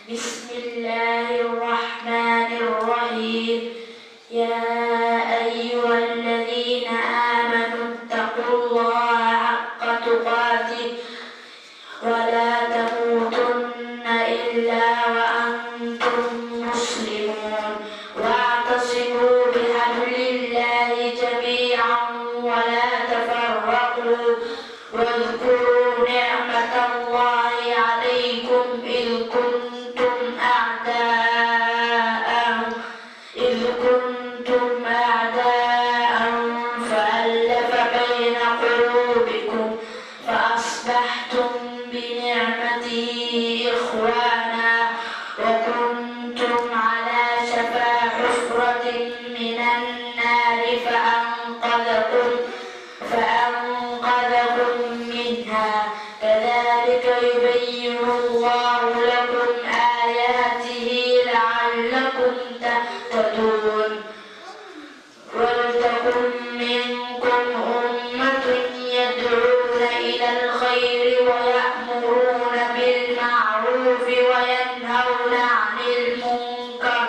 بسم الله الرحمن الرحيم يا أيها الذين آمنوا اتقوا الله حق تقاته ولا تموتن إلا وأنتم مسلمون واعتصموا بحبل الله جميعا ولا تفرقوا واذكروا نعمة الله عليكم إذ كنتم أعداء إذ كنتم أعداء فألف بين قلوبكم فأصبحتم بنعمته إخوانا وكنتم على شفا حفرة من النار فأنقذكم فأنقذكم منها كذلك يبين الله لكم آياته لعلكم تهتدون ولتكن منكم أمة يدعون إلى الخير ويأمرون بالمعروف وينهون عن المنكر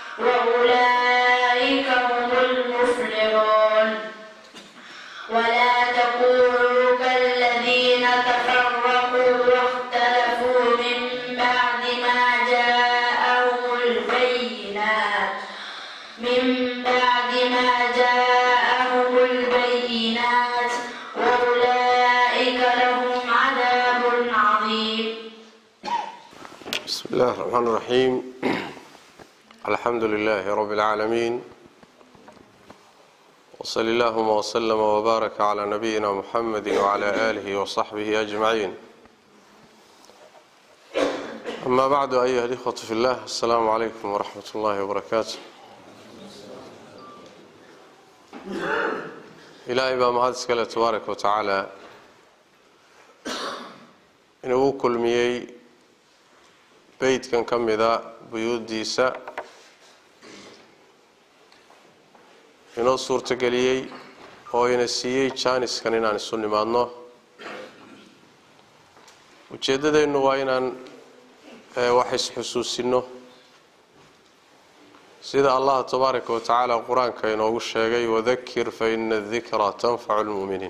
وأولئك هم المفلحون ولا تكونوا كالذين تفرقوا واختلفوا من بعد ما جاءهم البينات من بعد ما جاءهم البينات وأولئك لهم عذاب عظيم بسم الله الرحمن الرحيم الحمد لله رب العالمين وصل اللهم وسلم وبارك على نبينا محمد وعلى آله وصحبه أجمعين أما بعد أيها الإخوة في الله السلام عليكم ورحمة الله وبركاته إلهي baa mahad iskale tabaaraka wa tacaala inuu u kulmiyey beydkan ka mida buyuuddiisa inoo suurtogeliyey oo ina siiyey jaaniskan inaan isu nimaadno ujeeddadeennu waa inaan wax isxusuusinno sida allah tabaaraka wa tacaala qur-aanka inoogu sheegay wadakir fa ina adikra tanfacu lmu'miniin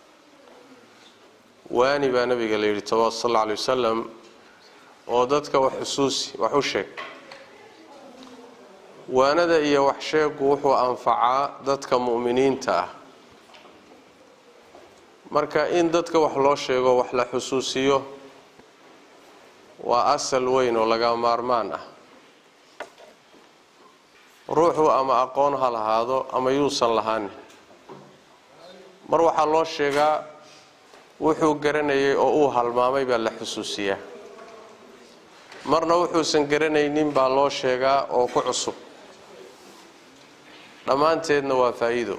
waani baa nabiga la yidhi sal alla alay wasalam oo dadka wax xusuusi wax u sheeg waanada iyo wax sheegu wuxuu anfacaa dadka mu'miniinta ah marka in dadka wax loo sheego wax la xusuusiyo waa asal weyn oo laga maarmaan ah ruuxu ama aqoon ha lahaado ama yuusan lahaanin mar waxaa loo sheegaa wuxuu garanayay oo uu halmaamay baa la xusuusiyaa marna wuxuusan garanaynin baa loo sheegaa oo ku cusub dhammaanteedna waa faa-iido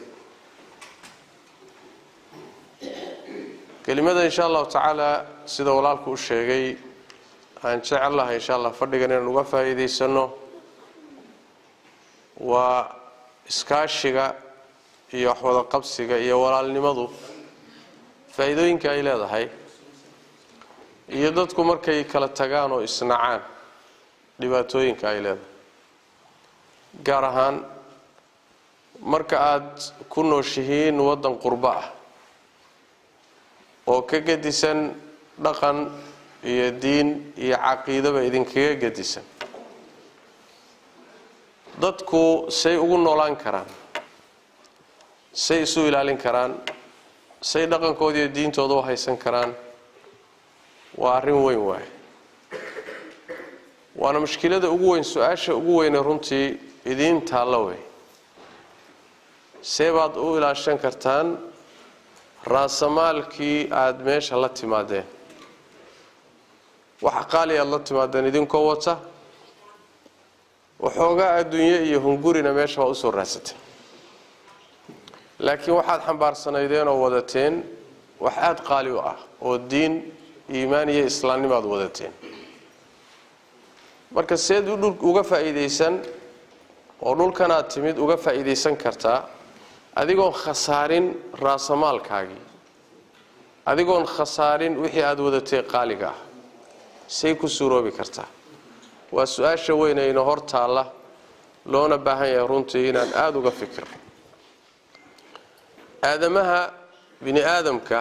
kelimada insha allahu tacaala sida walaalku u sheegay aan jecel lahay insha allah fadhigan inaan uga faa-iideysano waa iskaashiga iyo waxwada qabsiga iyo walaalnimadu faa-iidooyinka ay leedahay iyo dadku markay kala tagaan oo isnacaan dhibaatooyinka ay leedahay gaar ahaan marka aada ku nooshihiin waddan qurbo ah oo ka gedisan dhaqan iyo diin iyo caqiidaba idinkaga gedisan dadku say ugu noolaan karaan say isu ilaalin karaan say dhaqankooda iyo diintooda u haysan karaan waa arrin weyn waaye waana mushkilada ugu weyn su-aasha ugu weyne runtii idiin taalla wey see baad u ilaashan kartaan raasamaalkii aada meesha la timaadeen waxa qaali aada la timaadeen idinkoo wata waxoogaa adduunye iyo hungurina meesha waa usoo raadsateen laakiin waxaad xambaarsanaydeen oo wadateen wax aada qaali u ah oo diin iimaan iyo islaamnimo aad wadateen marka seed uga faa-iideysan oo dhulkan aad timid uga faa-iideysan kartaa adigoon khasaarin raasamaalkaagii adigoon khasaarin wixii aada wadatay qaaliga ah say ku suuroobi kartaa waa su-aasha weynayna hor taalla loona baahan yahay runtii inaan aada uga fikiro aadamaha bini aadamka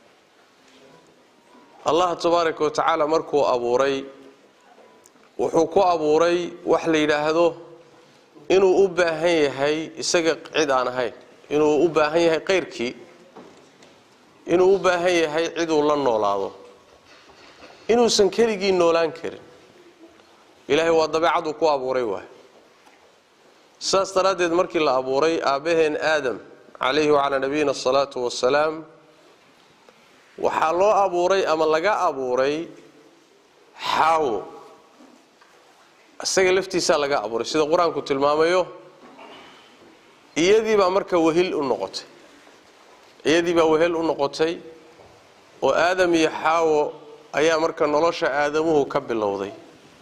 allah tabaaraka wa tacaala markuu abuuray wuxuu ku abuuray wax la yidhaahdo inuu u baahan yahay isaga cid aan ahayn inuu u baahan yahay qayrkii inuu u baahan yahay ciduu la noolaado inuusan keligii noolaan karin ilaahay waa dabeecaduu ku abuuray waay saas daraaddeed markii la abuuray aabbaheen aadam calayhi wacalaa nabiyina asalaatu wasalaam waxaa loo abuuray ama laga abuuray xaawo isaga laftiisaa laga abuuray sida qur-aanku tilmaamayo iyadiibaa marka wehil u noqotay iyadiibaa wehel u noqotay oo aadam iyo xaawo ayaa marka nolosha aadamuhu ka bilowday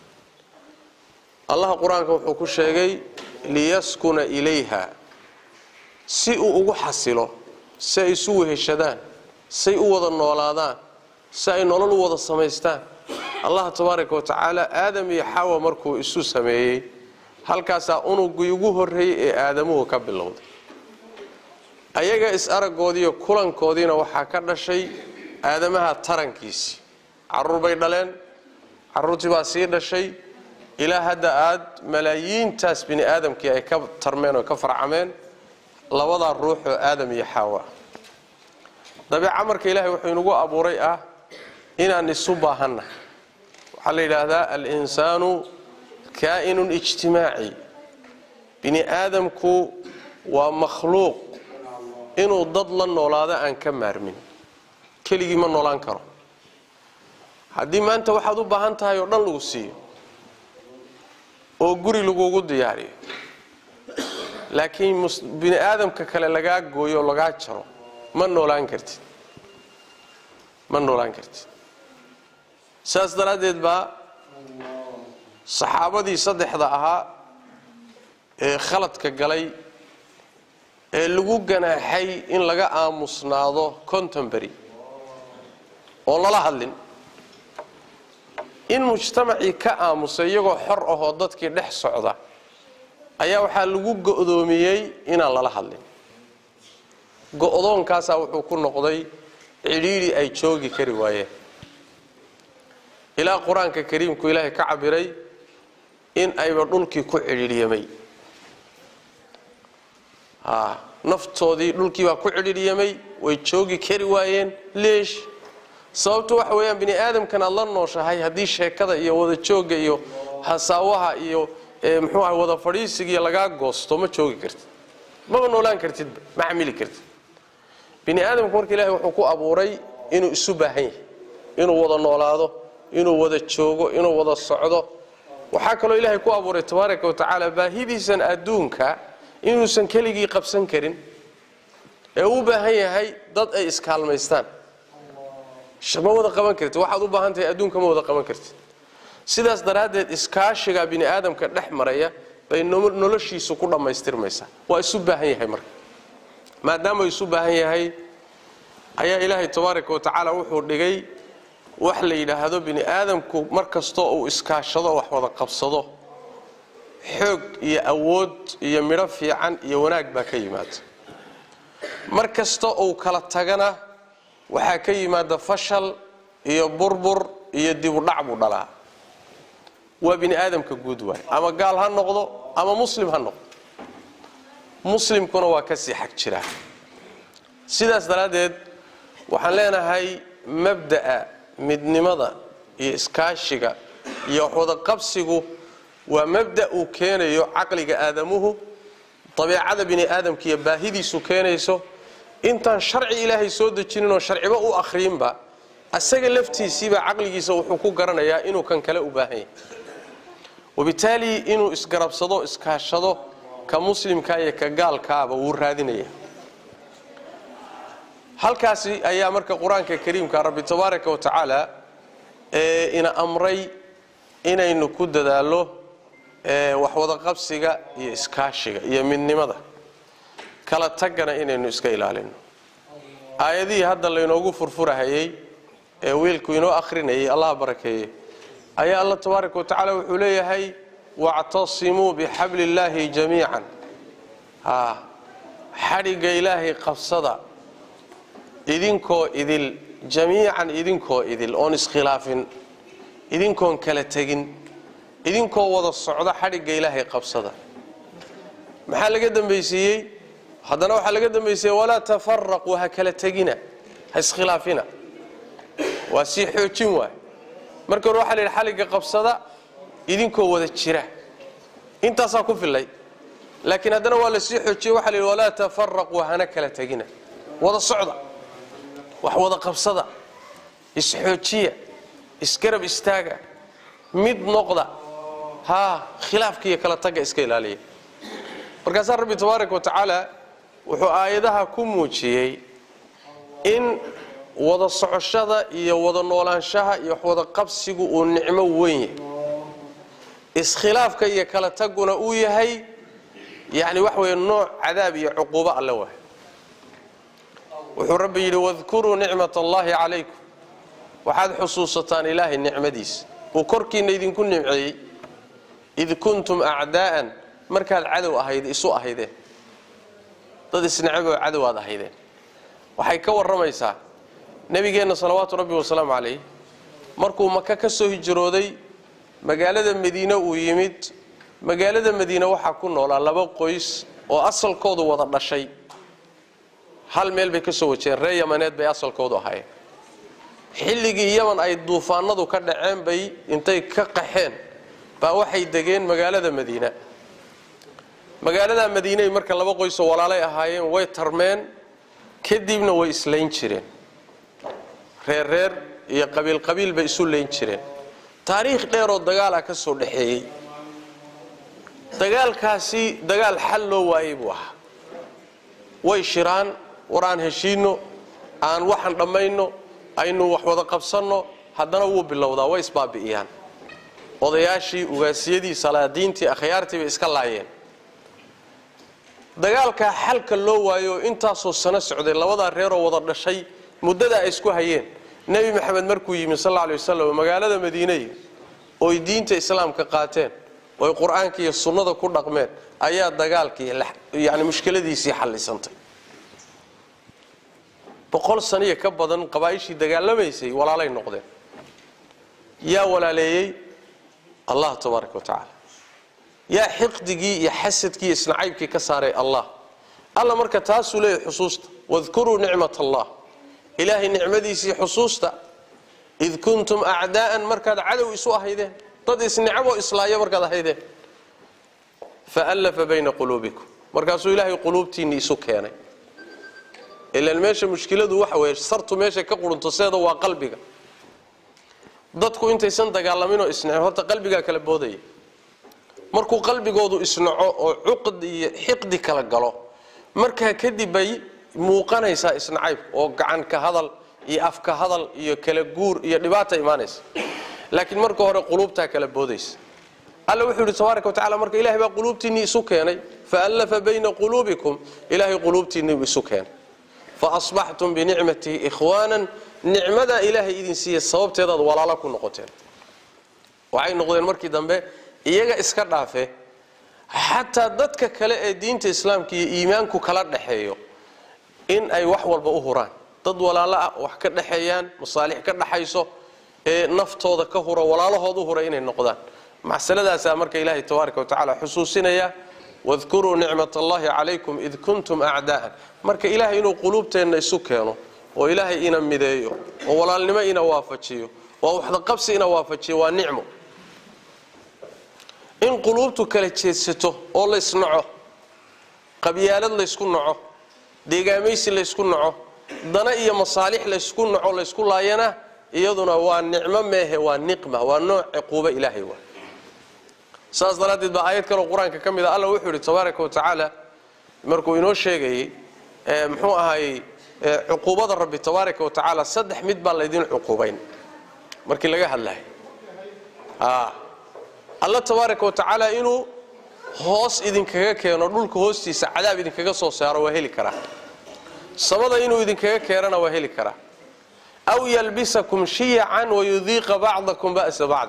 allah qur-aanka wuxuu ku sheegay liyaskuna ilayha si uu ugu xasilo si ay isu weheshadaan say u wada noolaadaan si ay nolol u wada samaystaan allah tabaaraka wa tacaala aadam iyo xawa markuu isu sameeyey halkaasaa unugii ugu horreeyey ee aadamuhu ka bilowday ayaga is-aragoodiiyo kulankoodiina waxaa ka dhashay aadamaha tarankiisii caruur bay dhaleen caruurtii baa sii dhashay ilaa hadda aad malaayiintaas bini aadamkii ay ka tarmeen oo ka farcameen labadaa ruux oo aadam iyo xaawa dabeeca marka ilaahay wuxuu inagu abuuray ah inaan isu baahanna waxaa la yidhaahdaa al-insaanu kaa'inun ijtimaaci bini aadamku waa makhluuq inuu dad la noolaado aan ka maarmin keligii ma noolaan karo haddii maanta waxaad u baahan tahay oo dhan lagu siiyo oo guri lagugu diyaariyo laakiin bini aadamka kale lagaa gooyo oo lagaa jaro ma noolaan kartid ma noolaan kartid saas daraaddeed baa saxaabadii saddexda ahaa ee khaladka galay ee lagu ganaaxay in laga aamusnaado contembery oo lala hadlin in mujtamacii ka aamusay iyagoo xor ahoo dadkii dhex socda ayaa waxaa lagu go'doomiyey inaan lala hadlin go'doonkaasaa wuxuu ku noqday cidhiidhi ay joogi kari waayeen ilaa qur-aanka kariimku ilaahay ka cabiray in ayba dhulkii ku cidhiidhyamay naftoodii dhulkiibaa ku cidhiidhyamay way joogi kari waayeen leesh sababtu waxa weeyaan bini aadamkan aad la nooshahay haddii sheekada iyo wada joogga iyo hasaawaha iyo muxuu aha wada fadhiisigiiyo lagaa goosto ma joogi kartid maba noolaan kartidba ma xamili kartid bini aadamku marka ilahay wuxuu ku abuuray inuu isu baahan yahay inuu wada noolaado inuu wada joogo inuu wada socdo waxaa kaloo ilaahay ku abuuray tabaaraka wa tacaala baahidiisan adduunka inuusan keligii qabsan karin ee u baahan yahay dad ay iskaalmaystaan ma wada qaban kartid waxaad u baahan tahay adduunka ma wada qaban kartid sidaas daraaddeed iskaashiga bini aadamka dhex maraya bay noloshiisu ku dhammaystirmaysaa waa isu baahan yahay marka maadaama isu baahan yahay ayaa ilaahay tabaaraka wa tacaala wuxuu dhigay wax la yidhaahdo bini aadamku mar kastoo uu iskaashado wax wada qabsado xoog iyo awood iyo midho fiican iyo wanaag baa ka yimaada mar kasta uu kala tagana waxaa ka yimaada fashal iyo burbur iyo dibudhac buu dhalaa waa bini aadamka guud waay ama gaal ha noqdo ama muslim ha noqdo muslimkuna waa kasii xag jiraa sidaas daraaddeed waxaan leenahay mabda'a midnimada iyo iskaashiga iyo waxwadaqabsigu waa mabda uu keenayo caqliga aadamuhu dabeecada bini aadamka iyo baahidiisu keenayso intaan sharci ilaahay soo dejinin oo sharciba u akhriinba asaga laftiisiibaa caqligiisa wuxuu ku garanayaa inuu kan kale u baahan yahay wabitaali inuu isgarabsado iskaashado ka muslimka iyo ka gaalkaaba wuu raadinaya halkaasi ayaa marka qur-aanka kariimka rabbi tabaaraka wa tacaala ee ina amray inaynu ku dadaallo waxwadaqabsiga iyo iskaashiga iyo midnimada kala tagana inaynu iska ilaalino aayadihii hadda laynoogu furfurahayey ee wiilku inoo akhrinayay allah barakeeye ayaa alla tabaaraka wa tacaala wuxuu leeyahay wactasimuu bixabli illaahi jamiican haa xadhigga ilaahay qabsada idinkoo idil jamiican idinkoo idil oon iskhilaafin idinkoon kala tegin idinkoo wada socda xadhigga ilaahay qabsada maxaa laga dambaysiiyey haddana waxaa laga dambaysiiyey walaa tafaraquu ha kala tegina ha iskhilaafina waa sii xoojin waay marka hore waxaa la yidhi xaligga qabsada idinkoo wada jira intaasaa ku fillay laakiin haddana waa la sii xoojiyey waxa la yidhi walaa tafaraquu hana kala tegina wada socda wax wada qabsada isxoojiya isgarab istaaga mid noqda haa khilaafka iyo kala tagga iska ilaaliya markaasaa rabbi tabaaraka wa tacaala wuxuu aayadaha ku muujiyey in wada socoshada iyo wada noolaanshaha iyo wax wada qabsigu uu nicmo weyn yahay iskhilaafka iyo kala tagguna uu yahay yacni wax weeye nooc cadaab iyo cuquubo alle waay wuxuu rabbi yidhi wadkuruu nicmat allaahi calaykum waxaad xusuusataan ilaahay nicmadiisa uu korkiinna idinku nimceeyey id kuntum acdaa'an markaad cadow ahayd isu ahaydeen dad isnacaboo cadow aad ahaydeen waxay ka warramaysaa nebigeenna salawaatu rabbi wasalaamu calayh markuu maka ka soo hijrooday magaalada madiine uu yimid magaalada madiine waxaa ku noolaa laba qoys oo asalkoodu wada dhashay hal meel bay ka soo wajeen reer yamaneed bay asalkoodu ahaayeen xilligii yaman ay duufaanadu ka dhaceen bay intay ka qaxeen baa waxay degeen magaalada madiina magaalada madiiney marka laba qoysoo walaalay ahaayeen way tarmeen kadibna way islayn jireen reer reer iyo qabiil qabiil bay isu layn jireen taariikh dheeroo dagaal ah ka soo dhaxeeyey dagaalkaasi dagaal xal loo waayey buu ahaa way shiraan war aan heshiinno aan waxaan dhammayno aynu wax wada qabsanno haddana wuu bilowdaa way isbaabi'iyaan odayaashii ugaasiyadii salaadiintii akhyaartii bay iska laayeen dagaalkaa xalka loo waayo oo intaasoo sano socday labadaa reeroo wada dhashay muddadaa ay isku hayeen nebi maxamed markuu yimi sal alla alay wasalam magaalada madiiney oy diinta islaamka qaateen oy qur-aanka iyo sunnada ku dhaqmeen ayaa dagaalkii yani mushkiladiisii xallisantay boqol saniya ka badan qabaa'ishii dagaalamaysay walaalay noqdeen yaa walaaleeyey allah tabaaraka wa tacaala yaa xiqdigii iyo xasadkii iyo isnacaybkii ka saaray allah alla marka taasuu leeyahy xusuusta wadkuruu nicmat allah ilaahay nicmadiisii xusuusta id kuntum acdaa'an markaad cadow isu ahaydeen dad isnicaboo islaaya markaad ahaydeen faallafa bayna quluubikum markaasuu ilaahay quluubtiinni isu keenay ilaan meesha mushkiladu waxa weeye sartu meeshay ka qurunto seeda waa qalbiga dadku intaysan dagaalaminoo isnaco horta qalbigaa kala boodaya markuu qalbigoodu isnaco oo cuqdi iyo xiqdi kala galo markaa kadib bay muuqanaysaa isnacayb oo gacan ka hadal iyo afka hadal iyo kala guur iyo dhibaata imaanaysa laakiin marka hore quluubtaa kala boodaysa alla wuxuu yidhi tabaaraka wa tacala marka ilahay baa quluubtiinnii isu keenay faallafa bayna quluubikum ilaahay quluubtiinnii buu isu keenay faasbaxtum binicmatihi ikhwaanan nicmadaa ilaahay idin siiya sababteedaad walaalo ku noqoteen waxay noqdeen markii dambe iyaga iska dhaafe xataa dadka kale ee diinta islaamka iyo iimaanku kala dhaxeeyo in ay wax walba u huraan dad walaalo ah wax ka dhexeeyaan masaalix ka dhaxayso ee naftooda ka hura walaalahood u hura inay noqdaan macsaladaasaa marka ilaahay tabaaraka wa tacaala xusuusinaya wadkuruu nicmat allahi calaykum id kuntum acdaa'an marka ilaahay inuu quluubteenna isu keeno oo ilaahay ina mideeyo oo walaalnimo ina waafajiyo oo waxdaqabsi ina waafajiyo waa nicmo in quluubtu kala jeedsato oo laysnaco qabyaalad laysku naco deegaamaysi laysku naco dana iyo masaalix laysku naco laysku laayana iyaduna waa nicmo meehe waa niqma waa nooc ciquubo ilaahay waa saas daraaddeed baa aayad kaloo qur-aanka ka mid a alla wuxuu yidhi tabaaraka wa tacaala markuu inoo sheegayey muxuu ahaayey cuquubada rabbi tabaaraka wa tacaala saddex mid baa laydin cuquubayn markii laga hadlahay alla tabaaraka wa tacaala inuu hoos idinkaga keeno dhulka hoostiisa cadaab idinkaga soo saaro waa heli karaa samada inuu idinkaga keenana waa heli karaa aw yalbisakum shiyacan wayudiiqa bacdakum ba'sa bacdi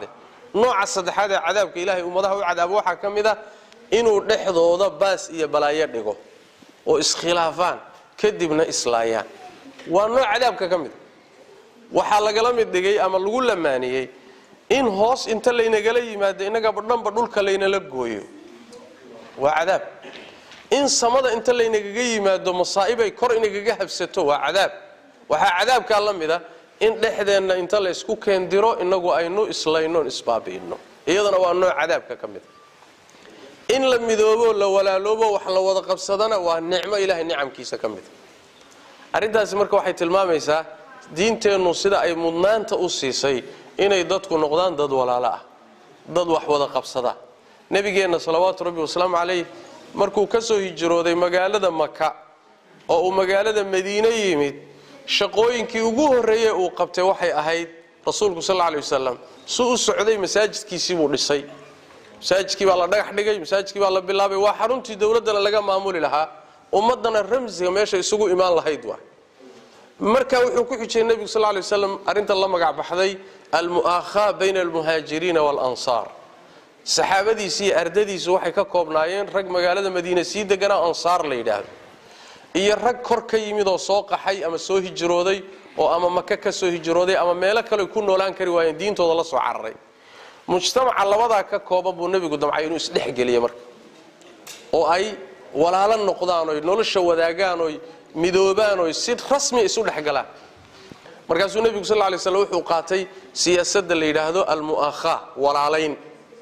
nooca saddexaad ee cadaabka ilaahay ummadaha u cadaabo waxaa ka mid a inuu dhexdooda baas iyo balaayo dhigo oo iskhilaafaan kadibna islaayaan waa nooc cadaabka ka mid waxaa lagala mid dhigay ama lagu lamaaniyey in hoos inta laynagala yimaado innagaba dhanba dhulka laynala gooyo waa cadaab in samada inta laynagaga yimaado masaa'ibay kor inagaga habsato waa cadaab waxaa cadaabkaa la mid a in dhexdeenna inta laysku keendiro inagu aynu islaynoon isbaabi'ino iyadana waa nooc cadaabka ka mid a in la midoobo la walaaloobo wax la wada qabsadana waa nicmo ilaahay nicamkiisa ka mid a arrintaasi marka waxay tilmaamaysaa diinteennu sida ay mudnaanta u siisay inay dadku noqdaan dad walaalo ah dad wax wada qabsada nebigeenna salawaatu rabbi wasalaamu calayh markuu ka soo hijrooday magaalada maka oo uu magaalada madiine yimid shaqooyinkii ugu horreeyey uu qabtay waxay ahayd rasuulku sal alay wasalam su u socday masaajidkiisii buu dhisay masaajidkii baa la dhagax dhigay masaajidkii baa la bilaabay waa xaruntii dowladdana laga maamuli lahaa ummaddana ramsiga meesha isugu imaan lahayd waa marka wuxuu ku xijiyey nebigu sal lay waslam arrintan la magac baxday almu'aakhaa bayna almuhaajiriina waalansaar saxaabadiisi iyo ardadiisu waxay ka koobnaayeen rag magaalada madiine sii deganaa ansaar la yidhaahdo iyo rag kor ka yimid oo soo qaxay ama soo hijrooday oo ama maka ka soo hijrooday ama meelo kale ku noolaan kari waayeen diintooda la soo cararay mujtamaca labadaa ka kooban buu nebigu damcay inuu isdhexgeliye marka oo ay walaalo noqdaan oy nolosha wadaagaan oy midoobaan oy si rasmi isu dhexgalaan markaasuu nebigu sal lay slam wuxuu qaatay siyaasadda la yidhaahdo almu'aakhaa walaalayn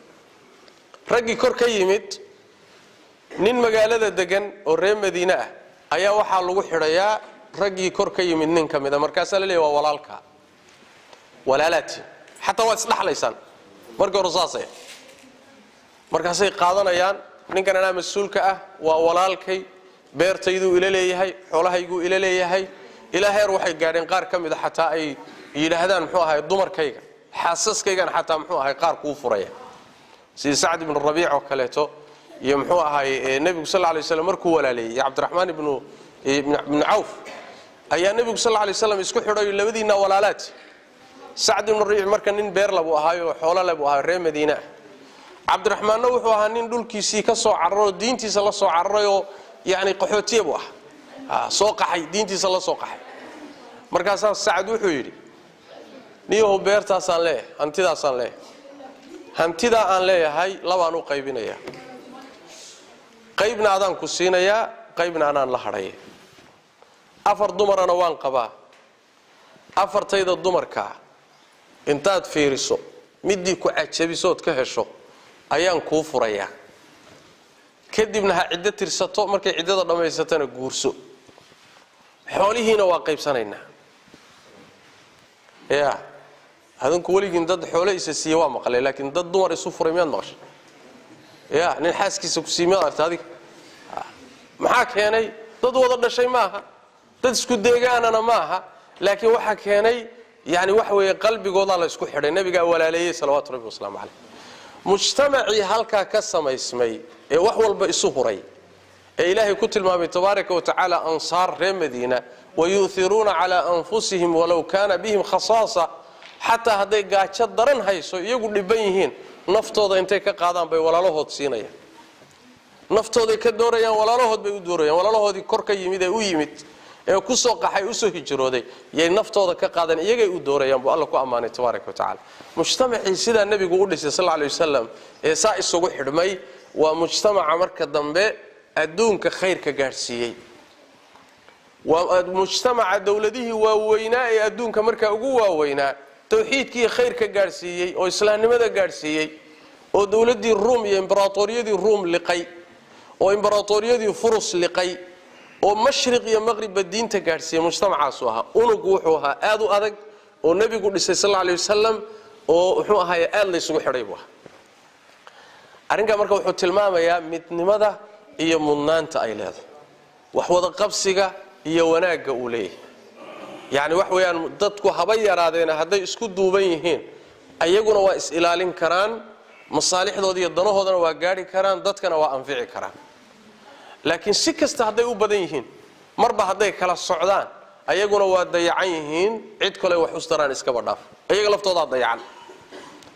raggii kor ka yimid nin magaalada degan oo reer madiine ah ayaa waxaa lagu xidhayaa raggii kor ka yimid nin ka mid a markaasaa la leeya waa walaalka walaalaatiin xataa waad isdhaxlaysaan markii hore saasay markaasay qaadanayaan ninkan anaa mas-uulka ah waa walaalkay beertayduu ila leeyahay xoolahayguu ila leeyahay ilaa heer waxay gaadheen qaar ka mid a xataa ay yidhaahdaan muxuu ahay dumarkayga xaasaskaygan xataa muxuu ahay qaar kuu furaya sida sacd ibnu rabiic oo kaleeto iyo muxuu ahay nebigu sal lay slam markuu walaaleeyey iyo cabdiraxmaan ibnu ibnu cawf ayaa nebigu sal lay slam isku xidhayo labadiinna walaalaati sacd ibnu rabiic marka nin beerla buu ahaayo xoolole buu ahayo reer madiine ah cabdiraxmaanna wuxuu ahaa nin dhulkiisii ka soo cararoo diintiisa la soo cararayoo yani qaxootiya buu ahaa soo qaxay diintiisa la soo qaxay markaasaa sacad wuxuu yidhi niyahow beertaasaan leeyahay hantidaasaan leeyahay hantidaa aan leeyahay labaan u qaybinaya qaybna adaan ku siinayaa qaybna anaan la hadhaya afar dumarana waan qabaa afartayda dumarkaa intaad fiiriso midii ku cajabisood ka hesho ayaan kuu furayaa kadibna ha ciddo tirsato markay ciddada dhammaysatana guurso xoolihiina waa qaybsanaynaa ya adinku weligiin dad xoole isa siiye waa maqlay laakiin dad dumar isu furay miyaad maqashay ya nin xaaskiisa ku siiy miyaad arta adiga maxaa keenay dad wada dhashay maaha dad isku deegaanana maaha laakiin waxaa keenay yani waxa weeye qalbigoodaa la ysku xidhay nabigaa walaaleeyey salawaatu rabbi wasalaamu caleyh mujtamacii halkaa ka samaysmay ee wax walba isu huray ee ilaahay ku tilmaamay tabaaraka wa tacaala ansaar reer madiina wayu'iruuna calaa anfusihim walow kaana bihim khasaasa xataa hadday gaajo daran hayso iyagu dhiban yihiin naftooda intay ka qaadaan bay walaalahood siinayaan naftooday ka doorayaan walaalahood bay u doorayaan walaalahoodii kor ka yimid ee u yimid ee kusoo qaxay usoo hijrooday yay naftooda ka qaadaan iyagay u doorayaan buu alla ku ammaanay tabaaraka wa tacala mujtamacii sidaa nebigu u dhisay sal lay wasalam ee saa isugu xidhmay waa mujtamaca marka dambe adduunka khayrka gaadhsiiyey waa mujtamaca dowladihii waaweynaa ee adduunka markaa ugu waaweynaa tawxiidkii khayrka gaadhsiiyey oo islaamnimada gaadhsiiyey oo dowladdii ruum iyo imbaraatoriyadii ruum liqay oo imbaraatoriyadii furus liqay oo mashriq iyo maqribba diinta gaadhsiiyey mujtamacaasu ahaa unugu wuxuu ahaa aad u adag oo nebigu dhisay sal alay wasalam oo muxuu ahaay aad laysugu xidhay buu ahaa arrinkaa marka wuxuu tilmaamayaa midnimada iyo mudnaanta ay leedahay wax wada qabsiga iyo wanaagga uu leeyahay yacni wax weeyaan dadku haba yaraadeena hadday isku duuban yihiin ayaguna waa is ilaalin karaan masaalixdooda iyo danahoodana waa gaadhi karaan dadkana waa anfici karaan laakiin si kasta hadday u badan yihiin marba hadday kala socdaan ayaguna waa dayacan yihiin cid kale wax ustaraan iskaba dhaaf iyaga laftoodaa dayacan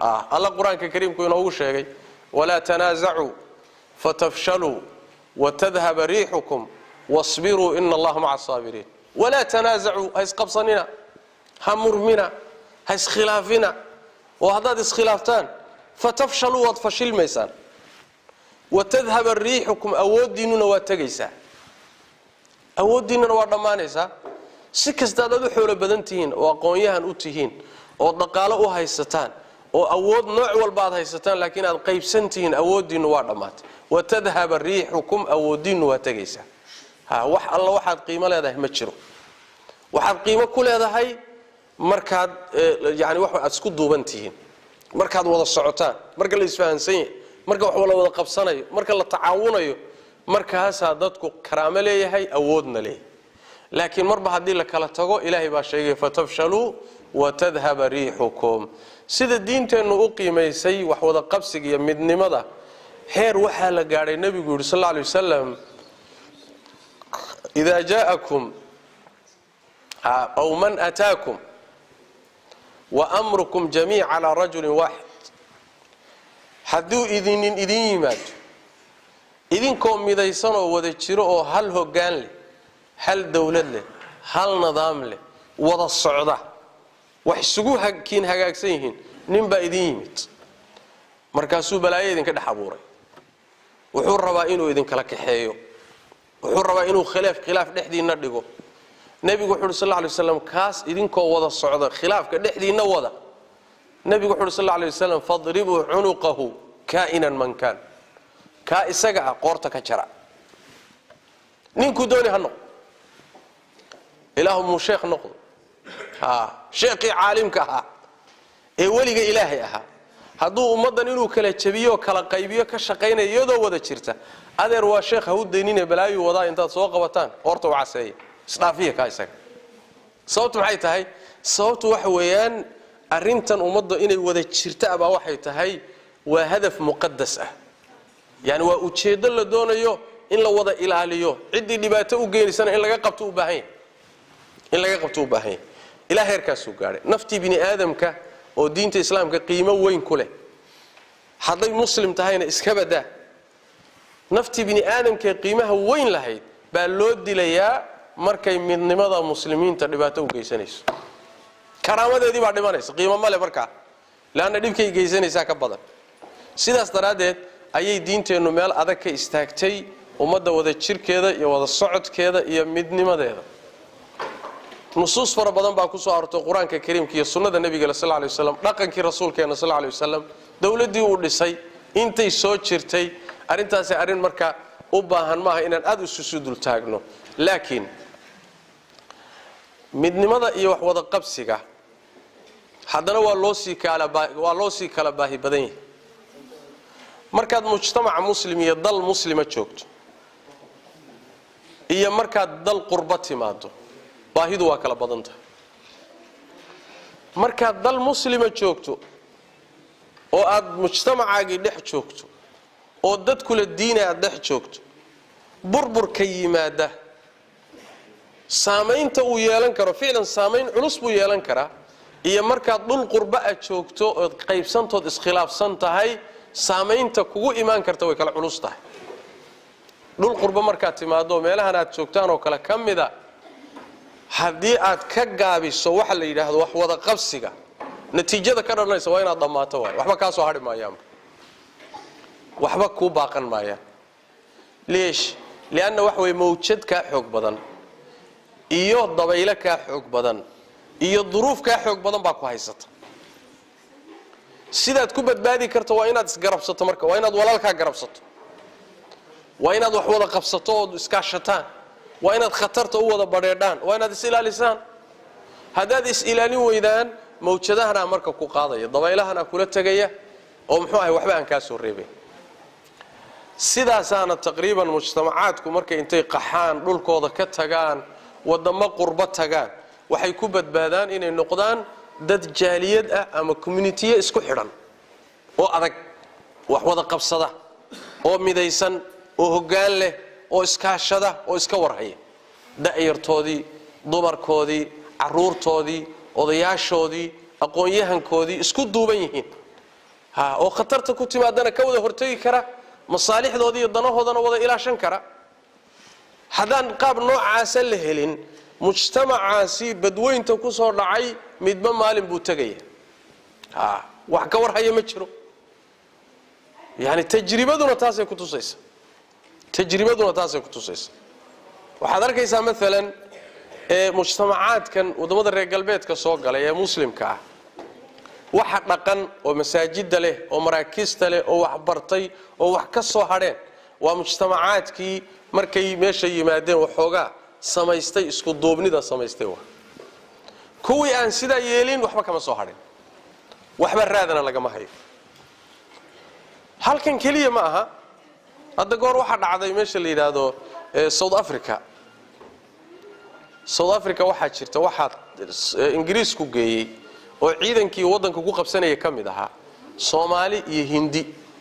alla qur-aanka kariimku inoogu sheegay walaa tanaasacuu fatafshaluu watadhaba riixukum wasbiruu ina allaha maca asaabiriin walaa tanaasacuu ha isqabsanina ha murmina ha iskhilaafina oo haddaad iskhilaaftaan fatafshaluu waad fashilmaysaan watadhaba riixukum awooddiinnuna waa tegaysaa awooddiinnuna waa dhammaanaysaa si kasta adaad u xoolo badan tihiin oo aqoon-yahan u tihiin oo dhaqaalo u haysataan oo awood nooc walba aad haysataan laakiin aad qaybsan tihiin awooddiinnu waa dhammaatay watadhaba riixukum awooddiinnu waa tegaysaa ha wax alla waxaad qiimo leedahay ma jiro waxaad qiimo ku leedahay markaad yani wax aad isku duuban tihiin markaad wada socotaan marka la isfahansan yahay marka wax la wada qabsanayo marka la tacaawunayo markaasaa dadku karaamo leeyahay awoodna leeyahay laakiin marba haddii la kala tago ilaahay baa sheegay fatafshaluu watadhaba riixukum sida diinteennu u qiimaysay wax wada qabsiga iyo midnimada heer waxaa la gaadhay nebigu yidhi sal lla lay wasalam idaa jaa'akum aw man ataakum wa amrukum jamiic calaa rajulin waaxid hadduu idinin idin yimaado idinkoo midaysanoo wada jiro oo hal hoggaan leh hal dowlad leh hal nidaam leh wada socda wax isugu kiin hagaagsan yihiin ninbaa idin yimid markaasuu balaayo idinka dhex abuuray wuxuu rabaa inuu idinkala kaxeeyo wuxuu rabaa inuu khilaaf khilaaf dhexdiinna dhigo nebigu wuxu uhi sal lla lay waslam kaas idinkoo wada socda khilaafka dhexdiinna wada nebigu wuxu uhi sal lla lay wasalam fadribuu cunuqahu kaa'inan man kaan kaa isaga ah qoorta ka jara ninkuu dooni ha noqdo ilaahu muu sheekh noqdo ha sheekhii caalimka ahaa ee weliga ilaahay ahaa hadduu ummaddan inuu kala jabiyo kala qaybiyo ka shaqaynaya iyadoo wada jirta adeer waa sheekh ha u daynine balaayuu wadaa intaad soo qabataan qoorta u caseeya isdhaafiya kaa isaga sababtu maxay tahay sababtu waxa weeyaan arrintan ummadda inay wada jirta baa waxay tahay waa hadaf muqadas ah yani waa ujeeddo la doonayo in la wada ilaaliyo ciddii dhibaato u geenaysana in laga qabto u baahan yahay in laga qabto u baahan yahay ilaa heerkaasuu gaadhay naftii bini aadamka oo diinta islaamka qiimo weyn ku leh hadday muslim tahayna iska badaa naftii bini aadamkaee qiimaha weyn lahayd baa loo dilayaa markay midnimada muslimiinta dhibaato u geysanayso karaamadeedii baa dhimanaysa qiimo male markaa leanna dhibkay geysanaysaa ka badan sidaas daraaddeed ayay diinteennu meel adag ka istaagtay ummadda wada jirkeeda iyo wada socodkeeda iyo midnimadeeda nusuus fara badan baa kusoo arortay qur-aanka kariimka iyo sunnada nebigale sal lay waslam dhaqankii rasuulkeena sal lay wasalam dowladdii uu dhisay intay soo jirtay arrintaasi arrin marka u baahan maaha inaan aada isusu dultaagno laakiin midnimada iyo wax wada qabsiga haddana waa loo sii kalawaa loo sii kala baahi badan yahay markaad mujtamaca muslim iyo dal muslima joogto iyo markaad dal qurba timaado baahidu waa kala badan tahay markaad dal muslima joogto oo aad mujtamacaagii dhex joogto oo dadkula diina aad dhex joogto burburka yimaada saamaynta uu yeelan karo ficlan saamayn culus buu yeelan karaa iyo markaad dhul qurba a joogto ood qaybsantood iskhilaafsan tahay saamaynta kugu imaan karta way kala culus tahay dhul qurba markaad timaado meelahan aad joogtaan oo kale ka mida haddii aad ka gaabiso waxa la yidhaahdo wax wada qabsiga natiijada ka dhalanaysa waa inaad dhammaato waay waxba kaa soo hadhi maayaanba waxba kuu baaqan maayaan leesh lianna waxa weye mawjad kaa xoog badan iyo dabaylo kaa xoog badan iyo duruuf kaa xoog badan baa ku haysata sidaad ku badbaadi karto waa inaad isgarabsato marka waa inaad walaalkaa garabsato waa inaad wax wada qabsato ood iskaashataan waa inaad khatarta u wada badheedhaan waa inaad is ilaalisaan haddaad is ilaalin weydaan mawjadahanaa marka ku qaadaya dabaylahanaa kula tegaya oo muxuu ahay waxba aan kaa soo reebayn sidaasaana taqriiban mujtamacaadku markay intay qaxaan dhulkooda ka tagaan wadamo qurbo tagaan waxay ku badbaadaan inay noqdaan dad jaaliyad ah ama communitiye isku xidhan oo adag wax wada qabsada oo midaysan oo hoggaan leh oo iskaashada oo iska warhaya da'yartoodii dumarkoodii caruurtoodii odayaashoodii aqoon-yahankoodii isku duuban yihiin ha oo khatarta ku timaadana ka wada hortegi kara masaalixdooda iyo danahoodana wada ilaashan kara haddaan qaab noocaasa la helin mujtamacaasi badweynta ku soo dhacay midba maalin buu tegaya ha wax ka warhaya ma jiro yani tajribaduna taasay ku tusaysa tajribaduna taasay ku tusaysa waxaad arkaysaa maalan ee mujtamacaadkan waddamada reer galbeedka soo galay ee muslimka ah waxa dhaqan oo masaajida leh oo maraakiista leh oo waxbartay oo wax ka soo hadheen waa mujtamacaadkii markay meesha yimaadeen waxoogaa samaystay isku duubnida samaystay wa kuwii aan sidaa yeelin waxba kama soo hadhin waxba raadana lagama hayo halkan keliya ma aha hadda goor waxaa dhacday meesha la yidhaahdo south africa south africa waxaa jirta waxaa ingiriisku geeyey oo ciidankii waddanka ku qabsanaya ka mid ahaa soomaali iyo hindi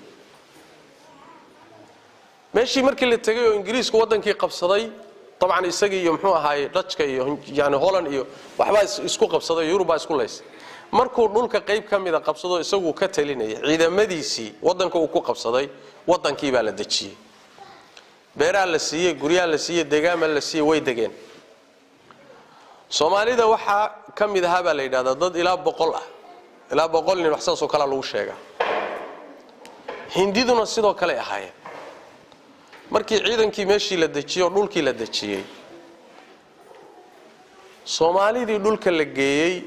meeshii markii la tegay oo ingiriisku waddankii qabsaday dabcan isagii iyo muxuu ahaaye dajka iyo yani holland iyo waxbaa isku qabsaday yurubaa isku laysay markuu dhulka qayb ka mida qabsado isaguu ka talinaya ciidamadiisii waddanka uu ku qabsaday waddankii baa la dejiyey beeraa la siiyey guryaa la siiyey degaama la siiyey way degeen soomaalida waxaa ka mid ahaa baa la yidhahdaa dad ilaa boqol ah ilaa boqol nin wax saasoo kalea lagu sheegaa hindiduna sidoo kale ahaayeen markii ciidankii meeshii la dejiyey oo dhulkii la dejiyey soomaalidii dhulka la geeyey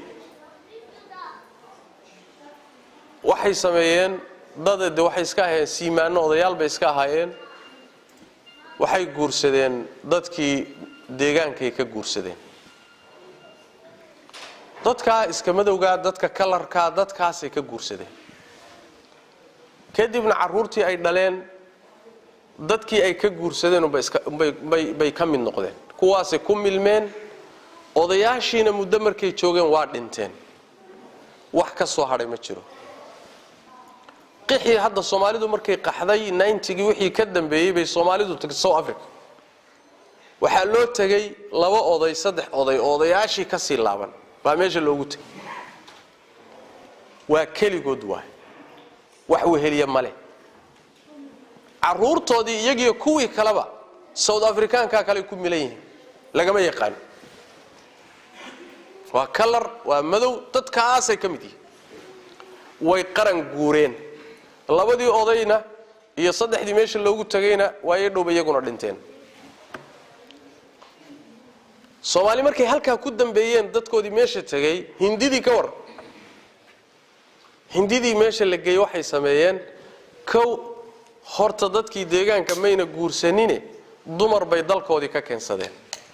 waxay sameeyeen dad de waxay iska ahaayeen siimaano odayaal bay iska ahaayeen waxay guursadeen dadkii deegaankay ka guursadeen dadkaa iska madowgaa dadka kalarkaa dadkaasay ka guursadeen kadibna caruurtii ay dhaleen dadkii ay ka guursadeen bay ka mid noqdeen kuwaasay ku milmeen odayaashiina muddo markay joogeen waa dhinteen wax ka soo hadhay ma jiro qixii hadda soomaalidu markay qaxday nintigii wixii ka dambeeyey bay soomaalidu tagtay south africa waxaa loo tegay laba oday saddex oday oo odayaashii ka sii laaban baa meesha loogu tegay waa keligood waay wax weheliya male caruurtoodii iyagiyo kuwii kaleba south africaankaa kale ku milan yihiin lagama yaqaano waa kalar waa madow dadkaasay ka mid yihiin way qaran guureen labadii odayna iyo saddexdii meesha loogu tagayna waa ii dhowba iyaguna dhinteen soomaali markay halkaa ku dambeeyeen dadkoodii meesha tegay hindidii ka war hindidii meesha la geeyey waxay sameeyeen kow horta dadkii deegaanka mayna guursanine dumar bay dalkoodii ka keensadeen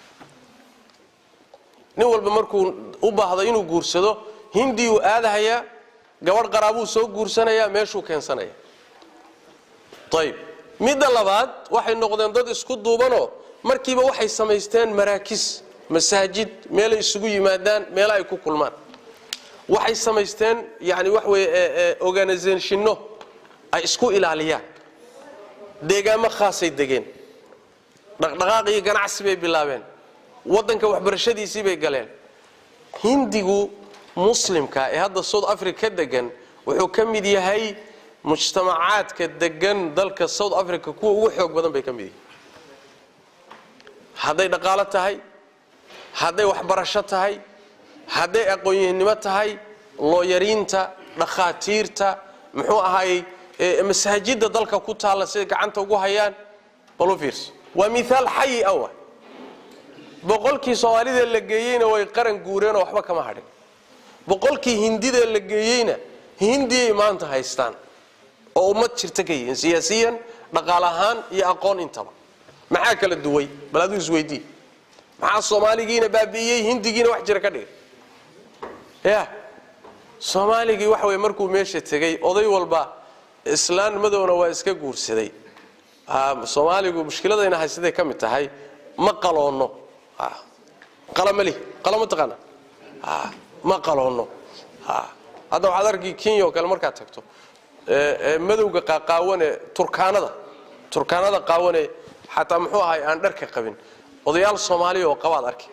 nin walba markuu u baahdo inuu guursado hindii uu aadahayaa gabadh qaraabuu soo guursanayaa meeshuu keensanaya ayb midda labaad waxay noqdeen dad isku duubanoo markiiba waxay samaysteen maraakis masaajid meelay isugu yimaadaan meela ay ku kulmaan waxay samaysteen yani wax weye organisationno ay isku ilaaliyaan deegaamo khaasay degeen dhaqdhaqaaq iyo ganacsi bay bilaabeen waddanka waxbarashadiisii bay galeen hindigu muslimka ee hadda south africa ka degan wuxuu ka mid yahay mujtamacaadka degan dalka south africa kuwa ugu xoog badan bay ka mid yihiin hadday dhaqaalo tahay hadday waxbarasho tahay hadday aqoonyahnimo tahay looyariinta dhakhaatiirta muxuu ahaayey masaajidda dalka ku taalla siday gacanta ugu hayaan balu fiirso waa miaal xayi awa boqolkii soomaalida la geeyeyna way qaran guureenoo waxba kama hadhin boqolkii hindida la geeyeyna hindiyay maanta haystaan oo ummad jirta ka yihiin siyaasiyan dhaqaal ahaan iyo aqoon intaba maxaa kala duway bal aduu isweydii maxaa soomaaligiina baabi'iyey hindigiina wax jira ka dhigay ya soomaaligii waxa wey markuu meesha tegey oday walba islaan madowna waa iska guursaday soomaaligu mushkiladayna haysaday ka mid tahay ma qaloono qalamali qalama taqaana ma qaloono hadda waxaad arki kenya oo kale markaad tagto madowga qaqaawane turkaanada turkaanada qaawane xataa muxuu ahay aan dharka qabin odayaal soomaaliya oo qabaad arki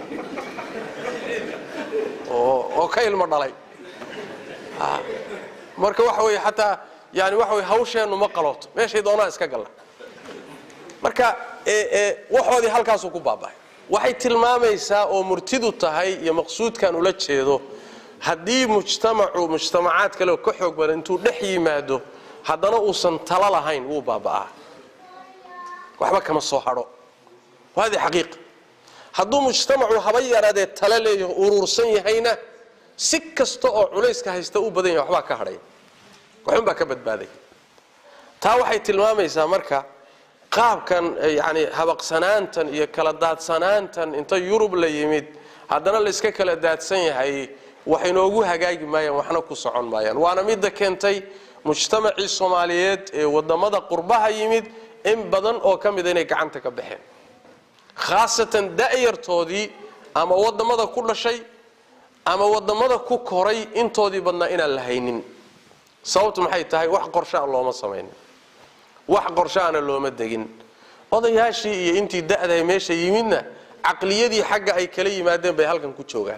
oo ka ilmo dhalay marka waxa weye xataa yani waxa weye hawsheennu ma qalooto meeshay doonaa iska galla marka waxoodii halkaasuu ku baaba'ay waxay tilmaamaysaa oo murtidu tahay iyo maqsuudkan ula jeedo haddii mujtamacu mujtamacaad kale ka xoog badan intuu dhex yimaado haddana uusan talo lahayn wuu baaba'aa waxba kama soo hadho hadi xaqiiqa hadduu mujtamacu haba yaraadee talo leeyaho uruursan yahayna si kasta oo culayska haysta u badan yahay waxbaa ka hadhaya waxunbaa ka badbaaday taa waxay tilmaamaysaa marka qaabkan yani habaqsanaantan iyo kala daadsanaantan inta yurub la yimid haddana layska kala daadsan yahay wax inoogu hagaagi maayaan waxna ku socon maayaan waana midda keentay mujtamacii soomaaliyeed ee wadamada qurbaha yimid in badan oo ka mida inay gacanta ka baxeen khaasatan da'yartoodii ama wadamada ku dhashay ama wadamada ku koray intoodii badnaa inaan la haynin sababtu maxay tahay wax qorshaa looma samaynin wax qorshaana looma degin odayaashii iyo intii da'dahay meesha yimidna caqliyadii xagga ay kala yimaadeen bay halkan ku joogaan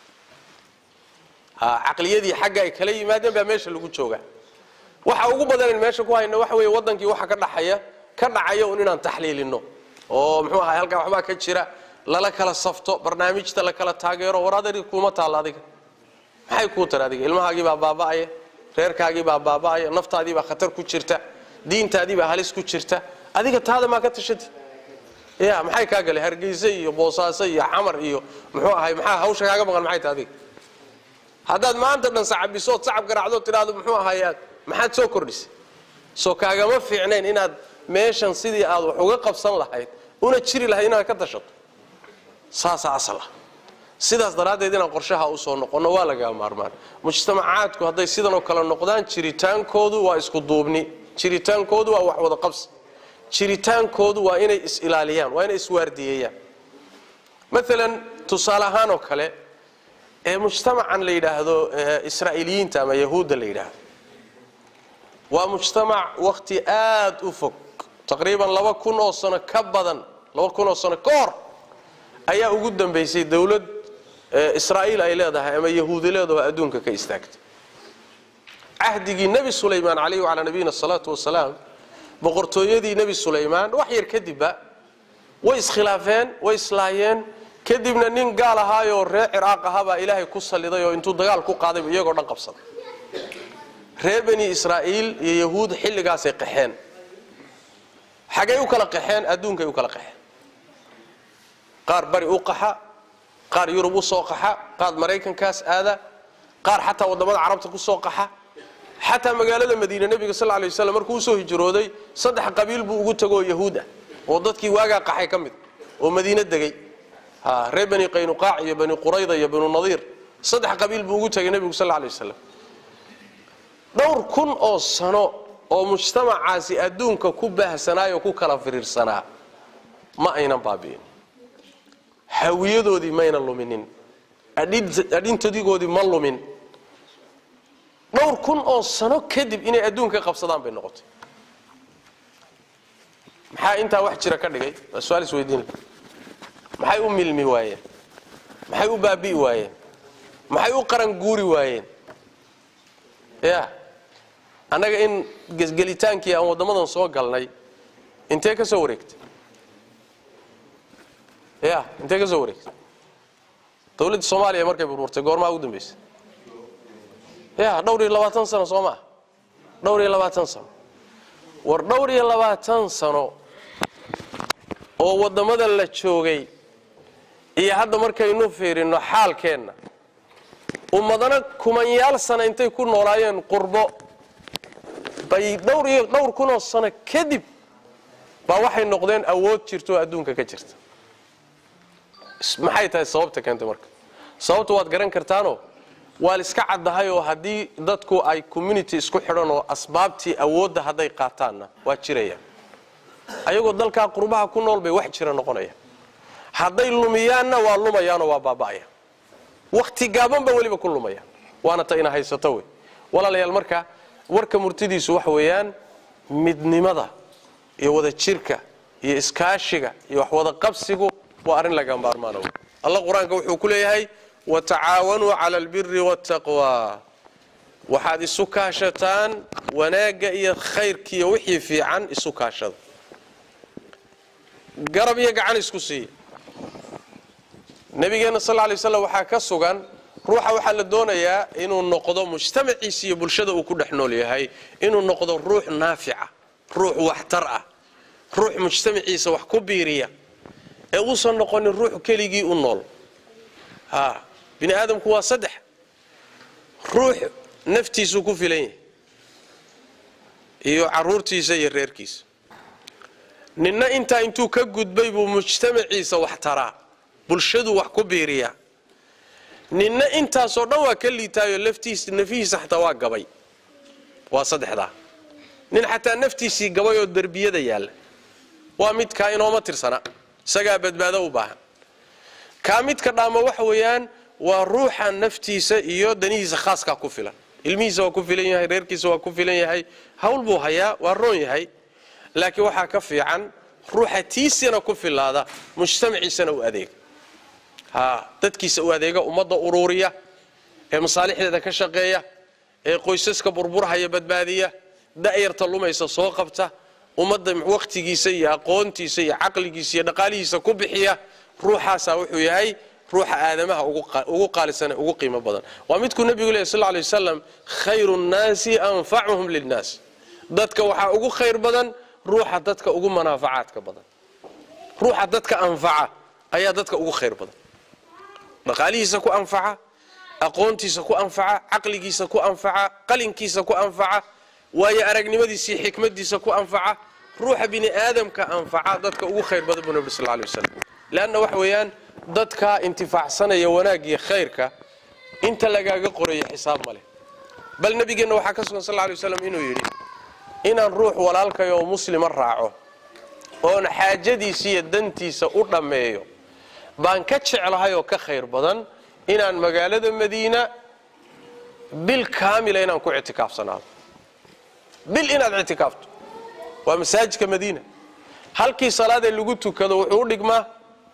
caqliyadii xagga ay kala yimaadeen baa meesha lagu joogaa waxa ugu badanan meesha ku hayna waxa wey wadankii waxa ka dhaxaya ka dhacaya un inaan taxliilino oo muxuu ahay halkaa waxbaa ka jira lala kala safto barnaamijta la kala taageero war adari kuuma taalla adiga maxay kuu tar adiga ilmahaagii baa baaba'aya reerkaagii baa baaba'aya naftaadii baa khatar ku jirta diintaadii baa halis ku jirta adiga taada maa ka tashati ya maxay kaa galay hargeyse iyo boosaaso iyo xamar iyo muxuu ahay maxaa hawsha kaaga maqan maxay tahay adiga haddaad maanta dhan sacabisood sacab garaacdo tidhaahdo muxuu ahayaad maxaad soo kordhisay soo kaagama fiicnayn inaad meeshan sidii aad wax uga qabsan lahayd una jiri lahayd inaad ka tashato saasaa asal ah sidaas daraaddeed inaan qorshaha usoo noqonno waa lagaa maarmaan mujtamacaadku hadday sidanoo kale noqdaan jiritaankoodu waa isku duubni jiritaankoodu waa wax wada qabsi jiritaankoodu waa inay is-ilaaliyaan waa inay iswaardiyeeyaan maalan tusaale ahaan oo kale ee mujtamacan la yidhaahdo israa'iiliyiinta ama yahuudda la yidhaahdo waa mujtamac wakhti aad u fog taqriiban laba kun oo sano ka badan laba kun oo sano ka hor ayaa ugu dambaysay dowlad israa'iil ay leedahay ama yahuudi leedaho adduunka ka istaagtay cahdigii nebi sulaymaan calayhi wacalaa nabiyina asalaatu wasalaam boqortooyadii nebi sulaymaan wax yar kadibba way iskhilaafeen way islaayeen kadibna nin gaal ahaayoo reer ciraaq ahabaa ilaahay ku salliday oo intuu dagaal ku qaadayba iyagoo dhan qabsaday reer bani israa'iil iyo yahuud xilligaasay qaxeen xagay u kala qaxeen adduunkay u kala qaxeen qaar bari u qaxa qaar yurub u soo qaxa qaar maraykankaas aada qaar xataa waddamada carabta ku soo qaxa xataa magaalada madiine nebiga sal lay waslam markuu usoo hijrooday saddex qabiil buu ugu tago oo yahuud ah oo dadkii waagaa qaxay ka mid oo madiine degay reer bani qaynuqaac iyo bani qurayda iyo banu nadiir saddex qabiil buu ugu tegay nebigu sal lay waslam dhowr kun oo sano oo mujtamacaasi adduunka ku baahsanaayoo ku kala firiirsanaa ma aynan baabi'in hawiyadoodii mayna luminin adhintadigoodii ma lumin dhowr kun oo sano kadib inay adduunka qabsadaan bay noqotay maxaa intaa wax jira ka dhigay waa su-aal isweydiin maxay u milmi waayeen maxay u baabi'i waayeen maxay u qaranguuri waayeen ya annaga in gesgelitaankii aan waddamadan soo galnay intee ka soo wareegtay ya intee ka soo wareegtay dawladda soomaaliya markay burburtay goormaa ugu dambaysay ya dhowr iyo labaatan sano soo maa dhowr iyo labaatan sano war dhowr iyo labaatan sano oo waddamada la joogay iyo hadda markaynu fiirinno xaalkeenna ummadana kumanyaal sana intay ku noolaayeen qurbo bay dhowr iyo dhowr kunoo sano kadib baa waxay noqdeen awood jirto oo adduunka ka jirta maxay tahay sababta keentay marka sababta waad garan kartaanoo waa la iska caddahay oo haddii dadku ay community isku xidhan oo asbaabtii awoodda hadday qaataanna waa jirayaan ayagoo dalkaa qurbaha ku nool bay wax jira noqonayaan hadday lumiyaanna waa lumayaanoo waa baaba'ayaan wakhti gaaban ba weliba ku lumayaan waana ta ina haysato wey walaalayaal marka warka murtidiisu waxa weeyaan midnimada iyo wada jirka iyo iskaashiga iyo wax wada qabsigu waa arrin laga maarmaana wey allah qur-aanka wuxuu ku leeyahay watacaawanuu cala albiri waataqwa waxaad isu kaashataan wanaagga iyo khayrkiiyo wixii fiican isu kaashada garab iyo gacan isku siiya nabigeenna sal lla lay waslam waxaa ka sugan ruuxa waxaa la doonayaa inuu noqdo mujtamaciisa iyo bulshada uu ku dhex nool yahay inuu noqdo ruux naafica ruux waxtar ah ruux mujtamaciisa wax ku biiriya ee uusan noqonin ruux keligii u nool ha bini aadamku waa saddex ruux naftiisuu ku filan yahay iyo caruurtiisa iyo reerkiisa ninna intaa intuu ka gudbay buu mujtamaciisa wax taraa bulshaduu wax ku biiriyaa ninna intaasoo dhan waa ka liitaayo laftiisa nafihiisa xataa waa gabay waa saddexdaa nin xataa naftiisii gabay oo derbiyada yaalla waa midkaa inooma tirsana isagaa badbaado u baahan kaa midka dhaama waxa weeyaan waa ruuxa naftiisa iyo danihiisa khaaskaa ku filan ilmihiisa waa ku filan yahay reerkiisa waa ku filan yahay hawl buu hayaa waa roon yahay laakiin waxaa ka fiican ruuxa tiisana ku filaada mujtamaciisana u adeega ha dadkiisa u adeega ummadda uruuriya ee masaalixdeeda ka shaqeeya ee qoysaska burburhaya badbaadiya da'yarta lumaysa soo qabta ummadda wakhtigiisa iyo aqoontiisa iyo caqligiisa iyo dhaqaalihiisa ku bixiya ruuxaasaa wuxuu yahay ruuxa aadamaha ugu qaalisane ugu qiimo badan waa midkuu nebigu lehy sal lay wasalam khayru nnaasi anfacuhum lilnaas dadka waxaa ugu khayr badan ruuxa dadka ugu manaafacaadka badan ruuxa dadka anfaca ayaa dadka ugu khayr badan dhaqaalihiisa ku anfaca aqoontiisa ku anfaca caqligiisa ku anfaca qalinkiisa ku anfaca waayo aragnimadiisa iyo xikmadiisa ku anfaca ruuxa bini aadamka anfaca dadka ugu khayr badan buu nabi sal lay wasalam leanna waxa weeyaan dadka intifaacsanaya wanaaggiyo khayrka inta lagaaga qorayo xisaab ma leh bal nebigeenna waxaa ka sugan sal lay waslam inuu yidhi inaan ruux walaalkay oo muslima raaco oon xaajadiisa iyo dantiisa u dhammeeyo baan ka jeclahay oo ka khayr badan inaan magaalada madiina bil kaamila inaan ku ictikaafsanaado bil inaad ictikaafto waa masaajidka madiina halkii salaadee lagu tukado wuxuu u dhigmaa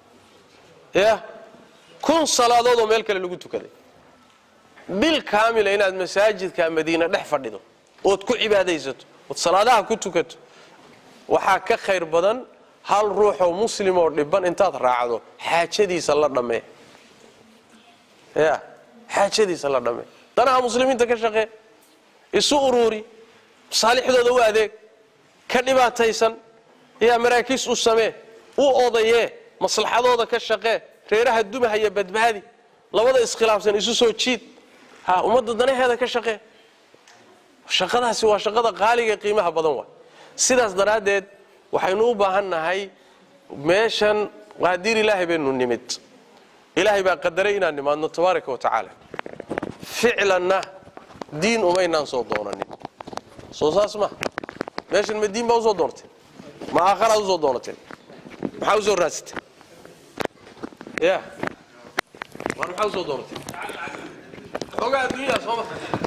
ya kun salaadood oo meel kale lagu tukaday bil kaamila inaad masaajidka madiina dhex fadhido ood ku cibaadaysato ood salaadaha ku tukato waxaa ka khayr badan hal ruuxoo muslim oo dhiban intaad raacdo xaajadiisa la dhammee ya xaajadiisa la dhammee danaha muslimiinta ka shaqee isu uruuri masaalixdooda u adeeg ka dhibaataysan yaa maraakiis u samee u odayee maslaxadooda ka shaqee reeraha dumahaya badbaadi labada iskhilaafsan isu soo jiid ha ummadda danaheeda ka shaqee shaqadaasi waa shaqada qaaliga qiimaha badan waa sidaas daraaddeed waxaynu u baahan nahay meeshan qaadiir ilaahay baynu nimid ilaahay baa qadaray inaan nimaadno tabaaraka wa tacaala ficlanna diin umaynaan soo doonanin soo saas ma meeshan ma diin baa usoo doonateen ma aakharaad usoo doonateen maxaa usoo raadsateen ya war maxaa usoo doonateen xoogaa adduunyaa sooma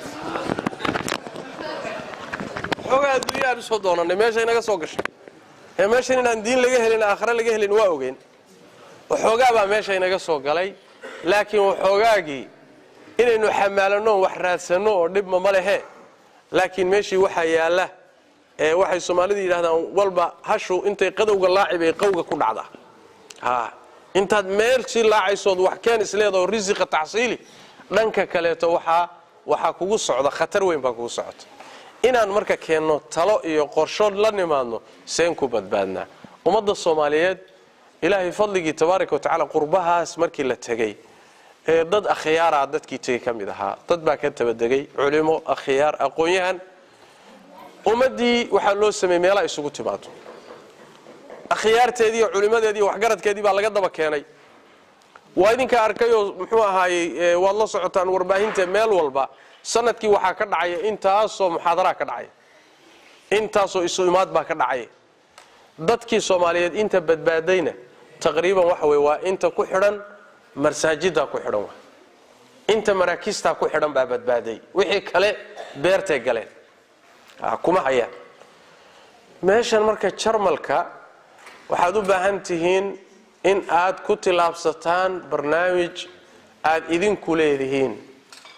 xoogaa adduunyaan usoo doonanay meesha inaga soo gashay ee meeshan inaan diin laga helin aakhare laga helin waa ogeyn waxoogaa baa meesha inaga soo galay laakiin waxoogaagii inaynu xamaalanno wax raadsanno oo dhibma ma lehe laakiin meeshii waxaa yaalla ee waxay soomaalidu yidhahdaan walba hashu intay qadowga laaci bay qawga ku dhacdaa ha intaad meelshii laacaysood wax keen isleedaho risiqa tacsiili dhanka kaleeto waxaa waxaa kugu socda khatar weyn baa kugu socota inaan marka keenno talo iyo qorshood la nimaadno seen ku badbaadnaa ummadda soomaaliyeed ilaahay fadligii tabaaraka watacaala qurbahaas markii la tegey ee dad akhyaara dadkii tegey ka mid ahaa dad baa ka tabadegay culimo akhyaar aqoon-yahan ummaddii waxaa loo sameeyey meelaa isugu timaado akhyaarteediiyo culimadeediiyo waxgaradkeedii baa laga daba keenay waa idinka arkayoo muxuu ahaayey waad la socotaan warbaahinta meel walba sanadkii waxaa ka dhacaya intaasoo muxaadaraa ka dhacaya intaasoo isu imaad baa ka dhacaya dadkii soomaaliyeed inta badbaadayna taqriiban waxa weye waa inta ku xidhan masaajiddaa ku xidhan wa inta maraakiistaa ku xidhan baa badbaaday wixii kale beertay galeen kuma hayaan meeshan marka jarmalka waxaad u baahan tihiin in aad ku tilaabsataan barnaamij aad idinku leedihiin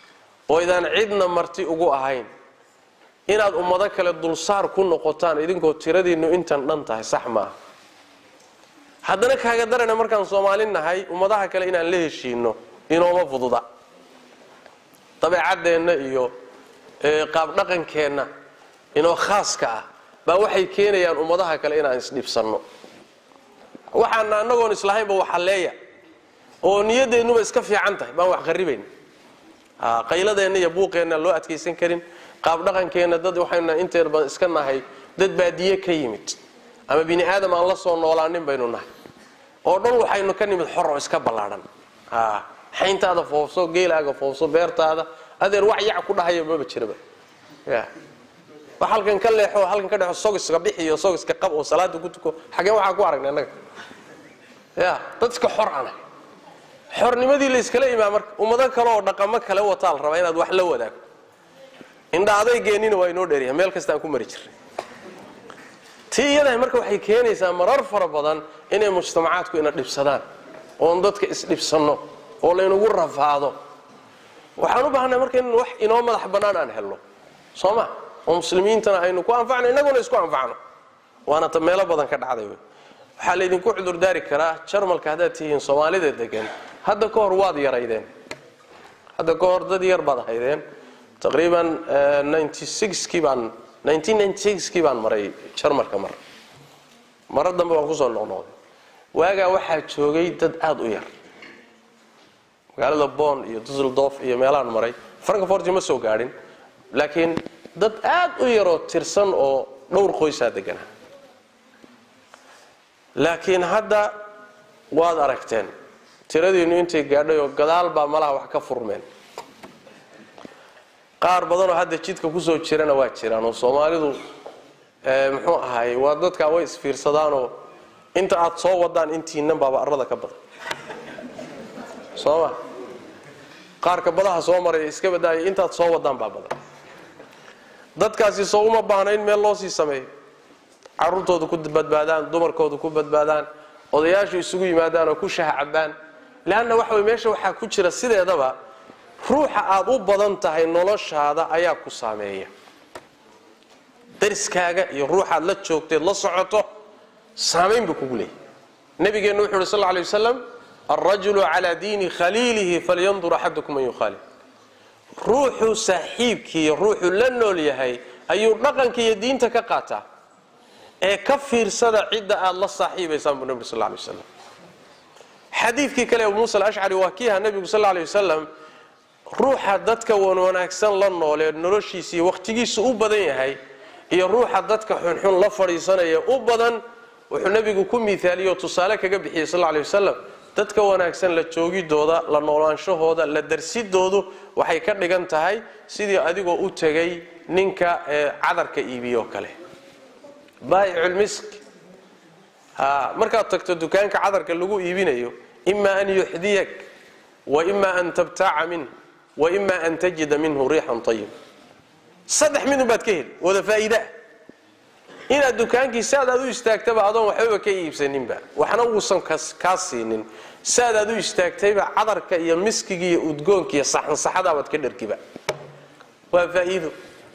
oo idaan cidna marti ugu ahayn inaad ummado kale dulsaar ku noqotaan idinkoo tiradiinnu intan dhan tahay sax maaha haddana kaaga darana markaan soomaali nahay ummadaha kale inaan la heshiino inooma fududa dabeecaddeenna iyo qaabdhaqankeenna inoo khaaska ah baa waxay keenayaan ummadaha kale inaan isdhibsanno waxaana annagoon islahaynba waxalleeya oo niyadeennuba iska fiican tahay baan wax qaribayn qayladeenna iyo buuqeenna loo adkaysan karin qaabdhaqankeenna dad waxaynu inteer badan iska nahay dad baadiye ka yimid ama bini aadam aan la soo noolaanin baynu nahay oo dhan waxaynu ka nimid xor oo iska ballaadhan xayntaada foofso geelaaga foofso beertaada adeer wax yac ku dhahaya maba jiraba ya wax halkan ka leexo halkan ka dhexo sogiska bixiyo sogiska qab oo salaada ku tuko xageen waxaa ku aragnay annaga ya dad iska xor ana xornimadii la iskala imaa marka ummado kale oo dhaqamo kale wataa la rabaa inaad wax la wadaago indha adeygeenina waa inoo dheeryahay meel kastaan ku mari jirnay tii iyadahay marka waxay keenaysaa marar fara badan inay mujtamacaadku ina dhibsadaan oon dadka isdhibsanno oo laynagu rafaado waxaan u baahnay marka in wax inoo madax bannaan aan helno soo ma oo muslimiintana aynu ku anfacno innaguna isku anfacno waana ta meelo badan ka dhacday wey waxaa laydinku cudurdaari karaa jarmalka haddaad tihiin soomaalida degan hadda ka hor waad yaraydeen hadda ka hor dad yar baad ahaydeen taqriiban kii baan kii baan maray jarmalka mar maro dambe waan kusoo noqnoqday waagaa waxaa joogay dad aada u yar magaalada bon iyo dusseldorf iyo meelahaan maray frankfort ma soo gaadhin laakiin dad aad u yaroo tirsan oo dhowr qoysaa deganaa laakiin hadda waad aragteen tiradiinnu intay gaadhay oo gadaal baa malaha wax ka furmeen qaar badanoo hadda jidka kusoo jirana waa jiraan oo soomaalidu muxuu ahaay waa dadkaa way isfiirsadaanoo inta aad soo wadaan intiinan baaba arlada ka badan soo ma qaarka badaha soo maraya iska badaaya intaad soo wadaan baa badan dadkaasi soo uma baahna in meel loo sii sameeyo caruurtooda ku badbaadaan dumarkooda ku badbaadaan odayaashu isugu yimaadaan oo ku shaha cabaan leanna waxa wey meesha waxaa ku jira sideedaba ruuxa aad u badan tahay noloshaada ayaa ku saameeya dariskaaga iyo ruuxaad la joogteed la socoto saamayn buu kugu leeyahy nabigeennu wuxu uhi sal lla alay wasalam alrajulu calaa diini khaliilihi falyandur axadukum man yukhaalif ruuxuu saaxiibkii ruuxuu la nool yahay ayuu dhaqanka iyo diinta ka qaataa ee ka fiirsada cidda aad la saaxiibaysaan buu nabig sal lla alay wasalam xadiidkii kale abu muusa alashcari waa kiiha nebigu sal lla alay wasalam ruuxa dadka wan wanaagsan la noolee noloshiisa iyo wakhtigiisu u badan yahay iyo ruuxa dadka xunxun la fadhiisanaya u badan wuxuu nebigu ku miaaliye oo tusaale kaga bixiyey sal alay wasalam dadka wanaagsan la joogidooda la noolaanshahooda la darsidoodu waxay ka dhigan tahay sidii adigoo u tegay ninka cadarka iibiyoo kale baayiculmisk markaad tagto dukaanka cadarka lagu iibinayo ima an yuxdiyak wa ima an tabtaaca minh wa ima an tajida minhu riixan ayib saddex midun baad ka heli wada faa'iidaa inaad dukaankii saad aad u istaagtaba adoon waxbaba ka iibsaninba waxna uusan kaa siinin saad aad u istaagtayba cadarka iyo miskiga iyo udgoonka iyo saxansaxadaabaad ka dhargiba waa faa'iido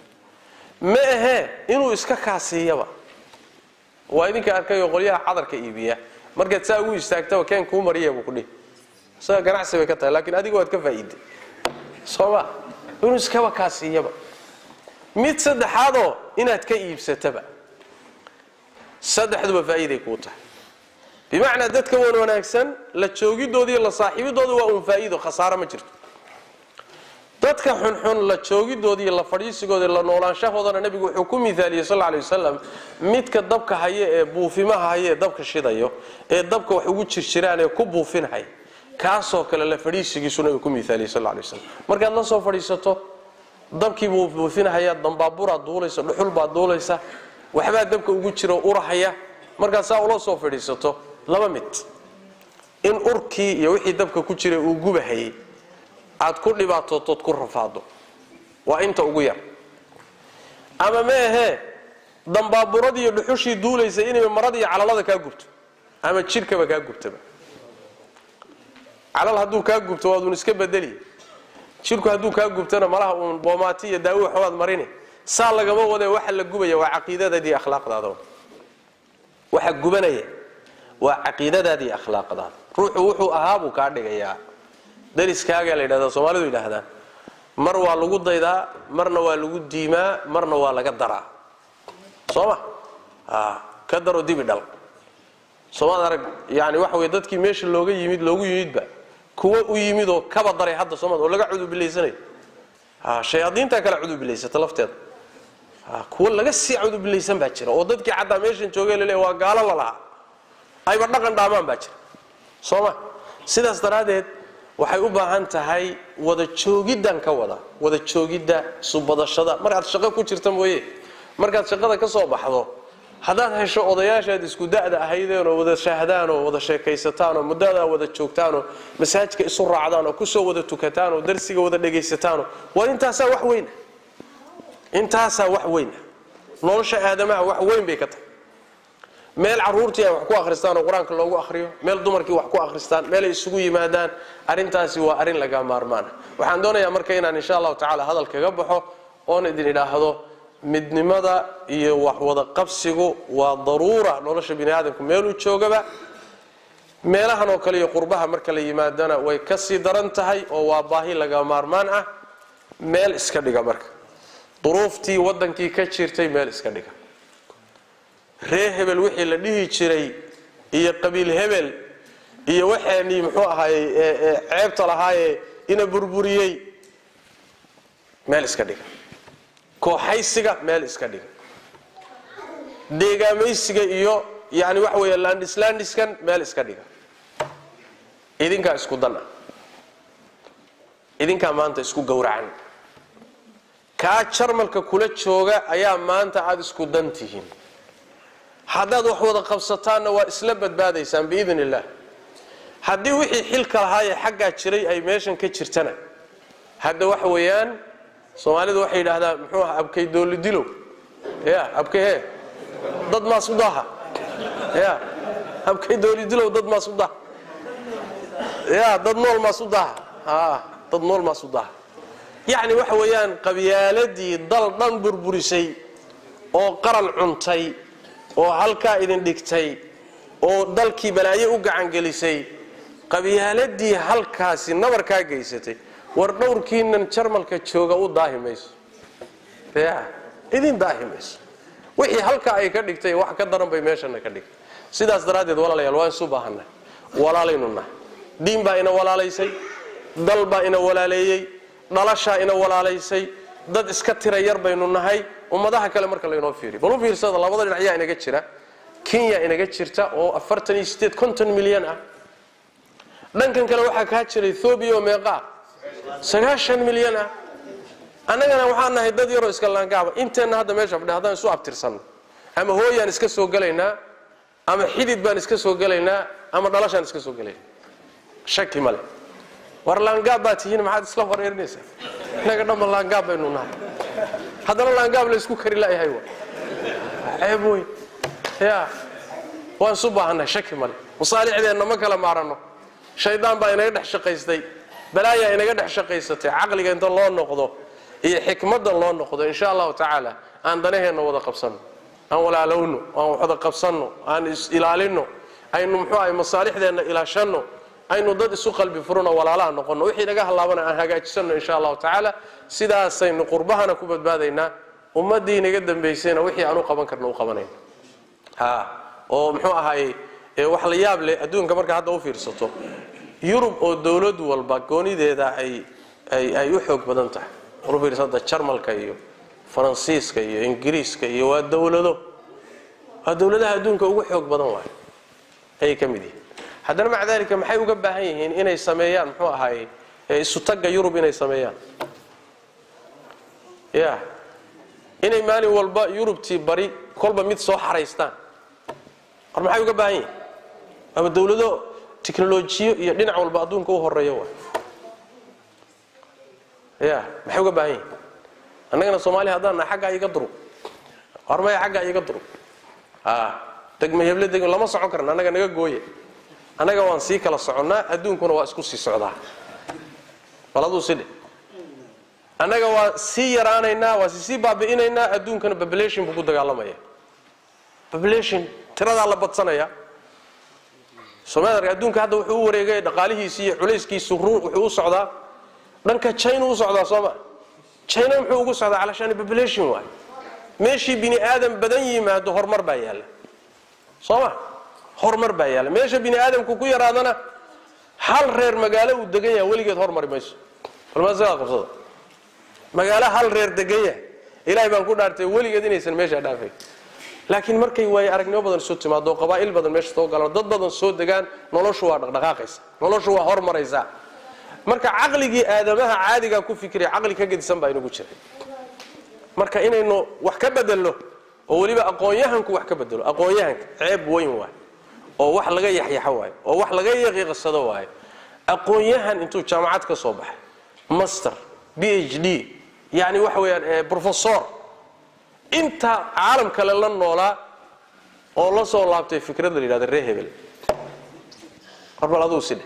ma ahee inuu iska kaasiiyaba waa idinka arkayoo qolyaha cadarka iibiya markaad saa ugu istaagtaba keen kuu mariya buu kudhihi isaga ganacsi bay ka tahay laakiin adiga waad ka faa'iiday sooma inuu iskaba kaasiiyaba mid saddexaadoo inaad ka iibsataba saddexduba faa'iiday kuu tahay bimacnaa dadka wan wanaagsan la joogidooda iyo la saaxiibidooda waa uun faa'iido khasaaro ma jirto dadka xunxun la joogidooda iyo la fadhiisigooda la noolaanshahoodana nebigu wuxuu ku miaaliyey sal alay wasalam midka dabka haya ee buufimaha haya ee dabka shidayo ee dabka wax ugu jirjiraan ee ku buufinhaya kaasoo kale la fadhiisigiisu nabigu ku miaaliyey sal alay wasalam markaad la soo fadhiisato dabkiibuu buufinhayaa dambaaburaad duulaysa dhuxul baad duulaysa waxbaa dabka ugu jiro urahaya markaad saa ula soo fadhiisato laba mid in urkii iyo wixii dabka ku jiray uu gubahayay aad ku dhibaatootood ku rafaado waa inta ugu yar ama ma ahee dambaaburadii iyo dhuxushii duulaysa inay marada iyo calalada kaa gubto ama jidhkaba kaa gubtaba calal hadduu kaa gubto waaduun iska bedeli jirku hadduu kaa gubtana malaha uun boomaati iyo daawi waxbaad marini saa lagama wadee waxa la gubaya waa caqiidadaadii akhlaaqdaada waxa gubanaya waa caqiidadaadii akhlaaqdaada ruuxu wuxuu ahaa buu kaa dhigayaa dariskaagaa la yidhahdaa soomaalidu yidhaahdaan mar waa lagu daydaa marna waa lagu diimaa marna waa laga daraa soo ma ka daro dibi dhal soomaad arag yani waxa wey dadkii meesha looga yimid loogu yimidba kuwa u yimid oo kaba daray hadda soomad oo laga cudubilaysanayo shayaadiintaa kala cudubilaysata lafteeda kuwa laga sii cudubilaysan baa jira oo dadkii xataa meeshan joogay lale waa gaalo lalahaa ayba dhaqan dhaamaan baa jira soo ma sidaas daraaddeed waxay u baahan tahay wada joogiddan ka wada wada joogidda subadashada markaad shaqo ku jirta mooye markaad shaqada ka soo baxdo haddaad hesho odayaashaad isku da'da ahaydeenoo wada shahdaanoo wada sheekaysataanoo muddadaa wada joogtaanoo masaajka isu raacdaanoo kusoo wada tukataanoo darsiga wada dhegaysataanoo war intaasaa wax weyna intaasaa wax weyna nolosha aadamaha wax weyn bay ka tahay meel caruurtii ay wax ku akhristaan oo qur-aanka loogu akhriyo meel dumarkii wax ku akhristaan meelay isugu yimaadaan arrintaasi waa arrin laga maarmaana waxaan doonayaa marka inaan insha allahu tacala hadal kaga baxo oon idin idhaahdo midnimada iyo wax wada qabsigu waa daruura nolosha bini aadamku meeluu joogaba meelahan oo kale iyo qurbaha marka la yimaadana way ka sii daran tahay oo waa baahi laga maarmaan ah meel iska dhiga marka duruuftii waddankii ka jirtay meel iska dhiga ree hebel wixii la dhihi jiray iyo qabiil hebel iyo waxaanii muxuu ahaayey ceebta lahaayee ina burburiyey meel iska dhiga kooxaysiga meel iska dhiga deegaamaysiga iyo yani waxa weeye landislandiskan meel iska dhiga idinkaa isku dan ah idinkaa maanta isku gowracan kaa jarmalka kula jooga ayaa maanta aada isku dan tihiin haddaad wax wada qabsataanna waa isla badbaadaysaan biidn illah haddii wixii xilka lahaayee xaggaa jiray ay meeshan ka jirtana hadda waxa weeyaan soomaalidu waxay yidhaahdaan muxuu aha abkay doolidilow ya abkay he dad maas u daha ya abkay doolidilow dad maas u daha ya dad nool maas u daha a dad nool maas u daha yacni waxa weeyaan qabyaaladii dal dhan burburisay oo qaran cuntay oo halkaa idin dhigtay oo dalkii balaayo u gacangelisay qabyaaladii halkaasi nabarkaa geysatay war dhowrkiinan jarmalka jooga u daahi mayso ya idin daahi mayso wixii halkaa ay ka dhigtay wax ka daran bay meeshana ka dhigtay sidaas daraaddeed walaalayaal waan isu baahannahay walaalaynu nahay diin baa ina walaalaysay dal baa ina walaaleeyey dhalashaa ina walaalaysay dad iska tira yar baynu nahay ummadaha kale marka laynoo fiiriyo bal u fiirsada labada dhinac yaa inaga jira kenya inaga jirta oo afartan iyo sideed konton milyan ah dhankan kale waxaa kaa jira ethoobiya oo meeqaa sagaashan milyan ah annagana waxaan nahay dad yaroo iska laangaaba inteenna hadda meesha fadhi haddaan isu abtirsanno ama hooyaan iska soo gelaynaa ama xidid baan iska soo gelaynaa ama dhalashaan iska soo gelaynaa shaki male war laangaab baa tihiin maxaad isla wareerinaysaa innaga dhanba laangaab baynu nahay haddana laangaab la isku kari la'yahay wa ceeb wey ya waan isu baahannahay shaki male masaalixdeenna ma kala maaranno shaydaan baa inaga dhex shaqaystay balaayaa inaga dhex shaqaysatay caqliga inta loo noqdo iyo xikmadda loo noqdo insha allahu tacaala aan danaheenna wada qabsanno aan walaalowno aan wada qabsanno aan is ilaalinno aynu muxuu ahay masaalixdeenna ilaashanno aynu dad isu qalbi furno walaalaha noqonno wixii naga hallaabana aan hagaajisanno insha allahu tacaala sidaasaynu qurbahana ku badbaadaynaa ummaddii inaga dambaysayna wixii aan u qaban karno u qabanayna ha oo muxuu ahaayey wax la yaab leh adduunka marka hadda u fiirsato yurub oo dowlad walba goonideeda ay ay ay u xoog badan tahay u fiirsada jarmalka iyo faransiiska iyo ingiriiska iyo waa dowlado waa dowladaha adduunka ugu xoog badan waayo ayay ka mid yihiin haddana maca dalika maxay uga baahan yihiin inay sameeyaan muxuu ahaayey isutagga yurub inay sameeyaan ya inay maalin walba yurubtii bari kolba mid soo xaraystaan war maxay uga baahan yihiin ama dowlado tiknolojiyo iyo dhinac walba adduunka u horeeya waay ya maxay uga baahan yihiin annagana soomaaliya haddaan nahay xaggaa iga durug war maya xaggaa iga durug a degma heble degma lama socon karna annaga naga gooye annaga waan sii kala soconnaa adduunkuna waa isku sii socdaa bal aduu sidhe annaga waa sii yaraanaynaa waa sii baabi'inaynaa adduunkana population buu ku dagaalamaya population tiradaa la badsanaya somalia adduunka hadda wuxuu u wareegay dhaqaalihiisi iyo culayskiisu run wuxuu u socdaa dhanka china u socdaa sooma china muxuu ugu socdaa calashaani population waay meeshii bini aadam badan yimaado horumar baa yaalla sooma horumar baa yaalla meesha bini aadamku ku yaraadana hal reer magaalo uu degan yahay weligeed hormari mayso balmaasada qabsada magaalo hal reer degan yahay ilaahay baan ku dhaartay weligeed inaysan meeshaa dhaafay laakiin markay waaye aragnimo badan soo timaado qabaa'il badan meesha soo galaan dad badan soo degaan noloshu waa dhaqdhaqaaqaysa noloshu waa hormaraysaa marka caqligii aadamaha caadigaa ku fikiraya caqli ka gedisan baa inagu jiray marka inaynu wax ka bedelno oo weliba aqoon-yahanku wax ka bedelo aqoon-yahanka ceeb weyn waay oo wax laga yaxyaxo waayo oo wax laga yaqiiqsado waayo aqoon-yahan intuu jaamacad ka soo baxay master b h d yani waxa weeyaan professor inta caalam kale la noolaa oo la soo laabtay fikrad la yidhahda ree hebel warbal aduu sidhe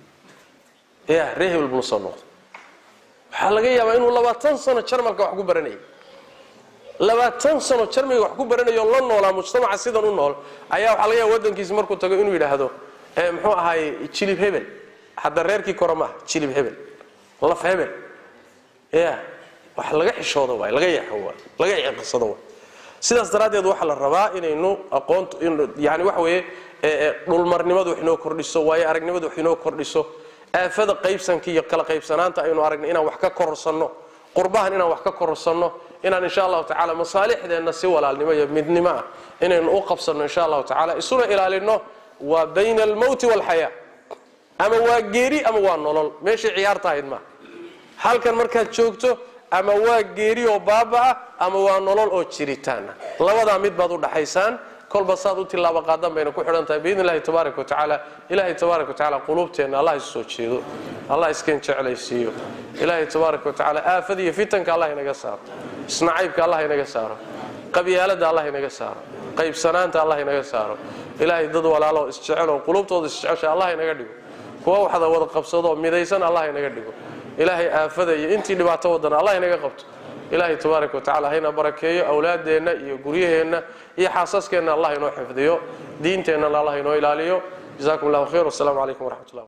ya ree hebel buu la soo noqday waxaa laga yaabaa inuu labaatan sano jarmalka wax ku baranayay labaatan sano jarmiga wax ku baranayo la noolaa mujtamaca sidan u nool ayaa waxaa laga yaaba wadankiisi markuu tago inuu yidhaahdo muxuu ahaay jilib hebel hadda reerkii kore maaha jilib hebel laf hebel ya wax laga xishoodo waay laga yaxo waay laga iqsado waay sidaas daraaddeed waxaa la rabaa inaynu aqoontu yani waxa weeye dhulmarnimadu wax inoo kordhiso waayo aragnimadu wax inoo kordhiso aafada qaybsanka iyo kala qaybsanaanta aynu aragna inaan wax ka kororsanno qurbahan inaan wax ka kororsanno inaan insha allahu tacala masaalixdeenna si walaalnimo iyo midnimo ah inaynu u qabsanno insha allahu tacala isuna ilaalino waa bayna almowti waalxayaa ama waa geeri ama waa nolol meeshay ciyaarta ahayd maaha halkan markaad joogto ama waa geeri oo baaba-a ama waa nolol oo jiritaana labadaa mid baad u dhaxaysaan kolba saad u tilaabo qaadan bayna ku xidhan tahay biidn illahi tabaaraka wa tacaala ilaahay tabaaraka wa tacala quluubteenna allah isu soo jeedo allah iskeen jeclaysiiyo ilaahay tabaaraka wa tacaala aafada iyo fitanka allah inaga saaro isnacaybka allah inaga saaro qabyaaladda allah inaga saaro qaybsanaanta allah inaga saaro ilaahay dad walaaloo isjeceloo quluubtooda isjecesha allah inaga dhigo kuwa waxda wada qabsadoo midaysan allah inaga dhigo ilaahay aafada iyo intii dhibaato wadana allah inaga qabto ilaahay tabaaraka wa tacala hayna barakeeyo awlaadeenna iyo guryaheenna iyo xaasaskeenna allah inoo xifdiyo diinteennana allah inoo ilaaliyo jazakum allahu khayr wasalaamu calaykum waraxmat ullah